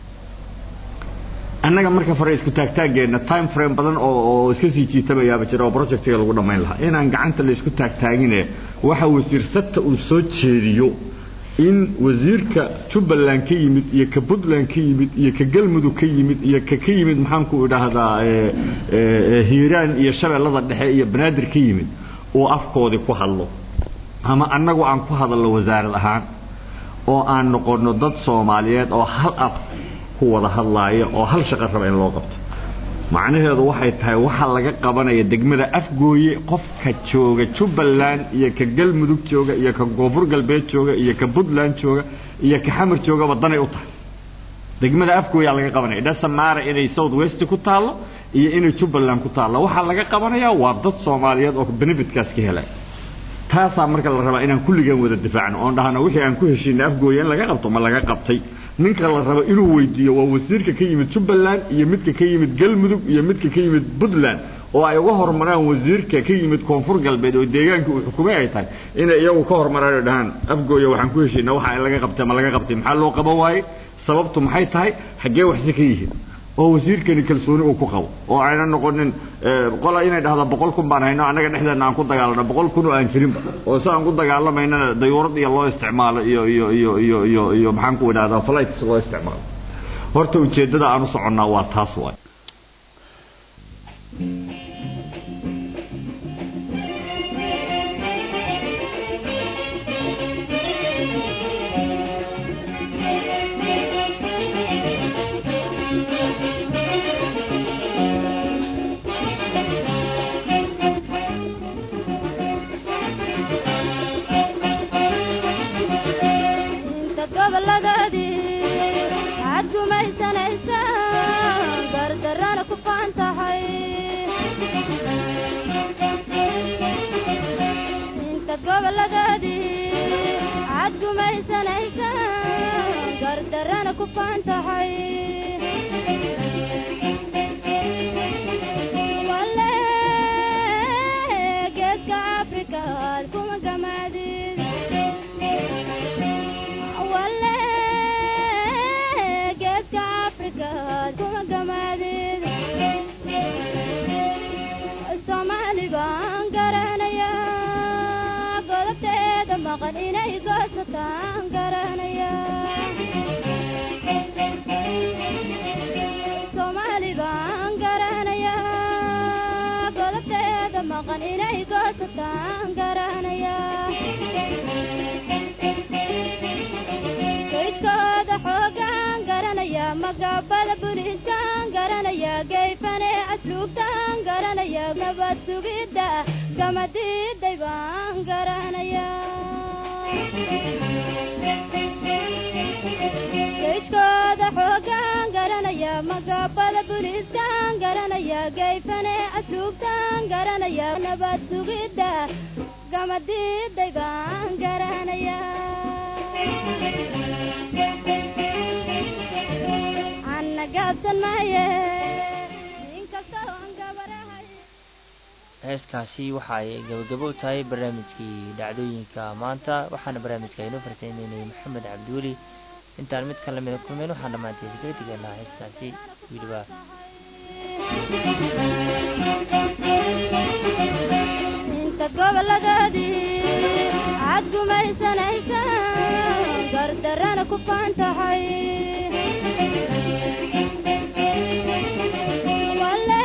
annaga marka fare isku taagtaaggeenna time frame badan oo oo iska sii jiitamayaaba jira oo projectiga lagu dhammayn lahaa inaan gacanta la isku taagtaagine waxa wasiir sata uu soo jeediyo in wasiirka jubbaland ka yimid iyo ka puntland ka yimid iyo ka galmudug ka yimid iyo ka ka yimid maxaan ku idhaahdaa hiiraan iyo shabeellada dhexe iyo banaadir ka yimid uu afkoodii ku hadlo ama annagu aan ku hadalno wasaarad ahaan oo aan noqonno dad soomaaliyeed oo hal af ku wada hadlaaya oo hal shaqo raba in loo qabto macnaheedu waxay tahay waxaa laga qabanaya degmada afgooye qofka jooga jubbaland iyo ka galmudug jooga iyo ka koonfur galbeed jooga iyo ka puntland jooga iyo ka xamar joogaba danay u tahay degmada afgooyaa laga qabanaya dhasamaara inay south west ku taallo iyo inay jubbaland ku taallo waxaa laga qabanayaa waa dad soomaaliyeed oo benefitkaas ka helay taasaa marka la rabaa inaan kulligan wada difaacno oon dhahno wixii aan ku heshiinay afgooye in laga qabto ma laga qabtay ninka la rabo inuu weydiiyo waa wasiirka ka yimid jubbaland iyo midka ka yimid galmudug iyo midka ka yimid puntland oo ay uga hormaraan wasiirka ka yimid koonfur galbeed oo deegaanka uu xukumay ay tahay inay iyagu ka hormaraan oo dhahaan afgooya waxaan ku heshiina waxa in laga qabtay ma laga qabtay maxaa loo qaban waaye sababtu maxay tahay xaggee waxsi ka yihiin oo wasiirkani kalsooni uu ku qabo oo ayna noqonin qola inay dhahda boqol kun baan hayno annaga dhexdeena aan ku dagaalano boqol kun oo aan jirinba oo si aan ku dagaalamaynana dayuurad iyo loo isticmaalo iyo iyo iyo iyo iyo iyo maxaan ku idhahdaa flights loo isticmaalo horta ujeeddada aan u soconnaa waa taas waay waxaad gumaysanaysaa gardarana ku faan tahay inta goboladoodii cad gumaysanaysa gardarana ku faan tahay wale geedka afrikaad kuma gamaadid wale geedka afrikaad kuma gamaadid soomaali baan garanayaa godobteeda maqan inay goosataan garanayaa soomaali baan garanayaa godobteeda maqan inay goosataan garanayaa kayshkooda xoogaan garanayaa magabada buliiskaan garanayaa gayfane asluubtaan garanayaa nabad sugidda gamadiiday baan garanayaa kayshkooda xoogaan garanayaa magabada buliiskaan garanayaa gayfane asluubtaan garanayaa nabad sugidda gamadiiday baan garanayaa anna gaabsan maaye inkastoo aan gabarahay heeskaasi waxa ay gabagabo u tahay barnaamijkii dhacdooyinka maanta waxaana barnaamijka inoo farsameynayay maxamed cabdiweli intaan mid ka lamida kulmeyn waxaan dhammaanteed kaga tegaynaa heeskaasi wiilibaa inta goboladoodii cad gumaysanaysa gardarana ku faan tahay wale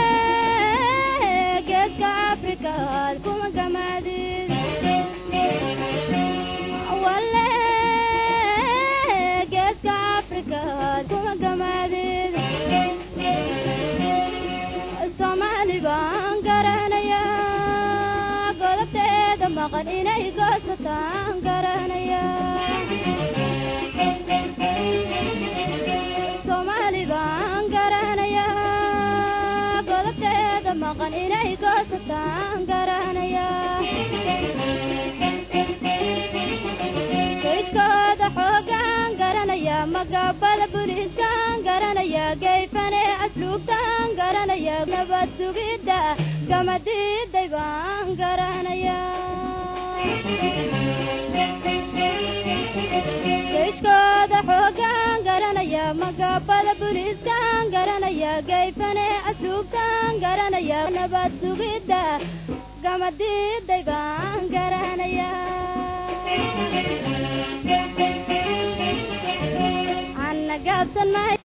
geedka afrikaad kuma gamaadid wale geedka afrikaad kuma gamaadid soomaali baan garanayaa godobteeda maqan inay goosataan garanayaa soomaali baan garanayaa godobteeda maqan inay goosataan garanayaa kayshkooda xoogaan garanayaa magabada buliiskaan garanayaa gayfane asluubtaan garanayaa nabad sugidda gamadiiday baan garanayaa kayshkooda xoogaan garanayaa magabada buliiskaan garanayaa gayfane asluubtaan garanayaa nabad sugidda gamadiiday baan garanayaa anna gaabsan maayo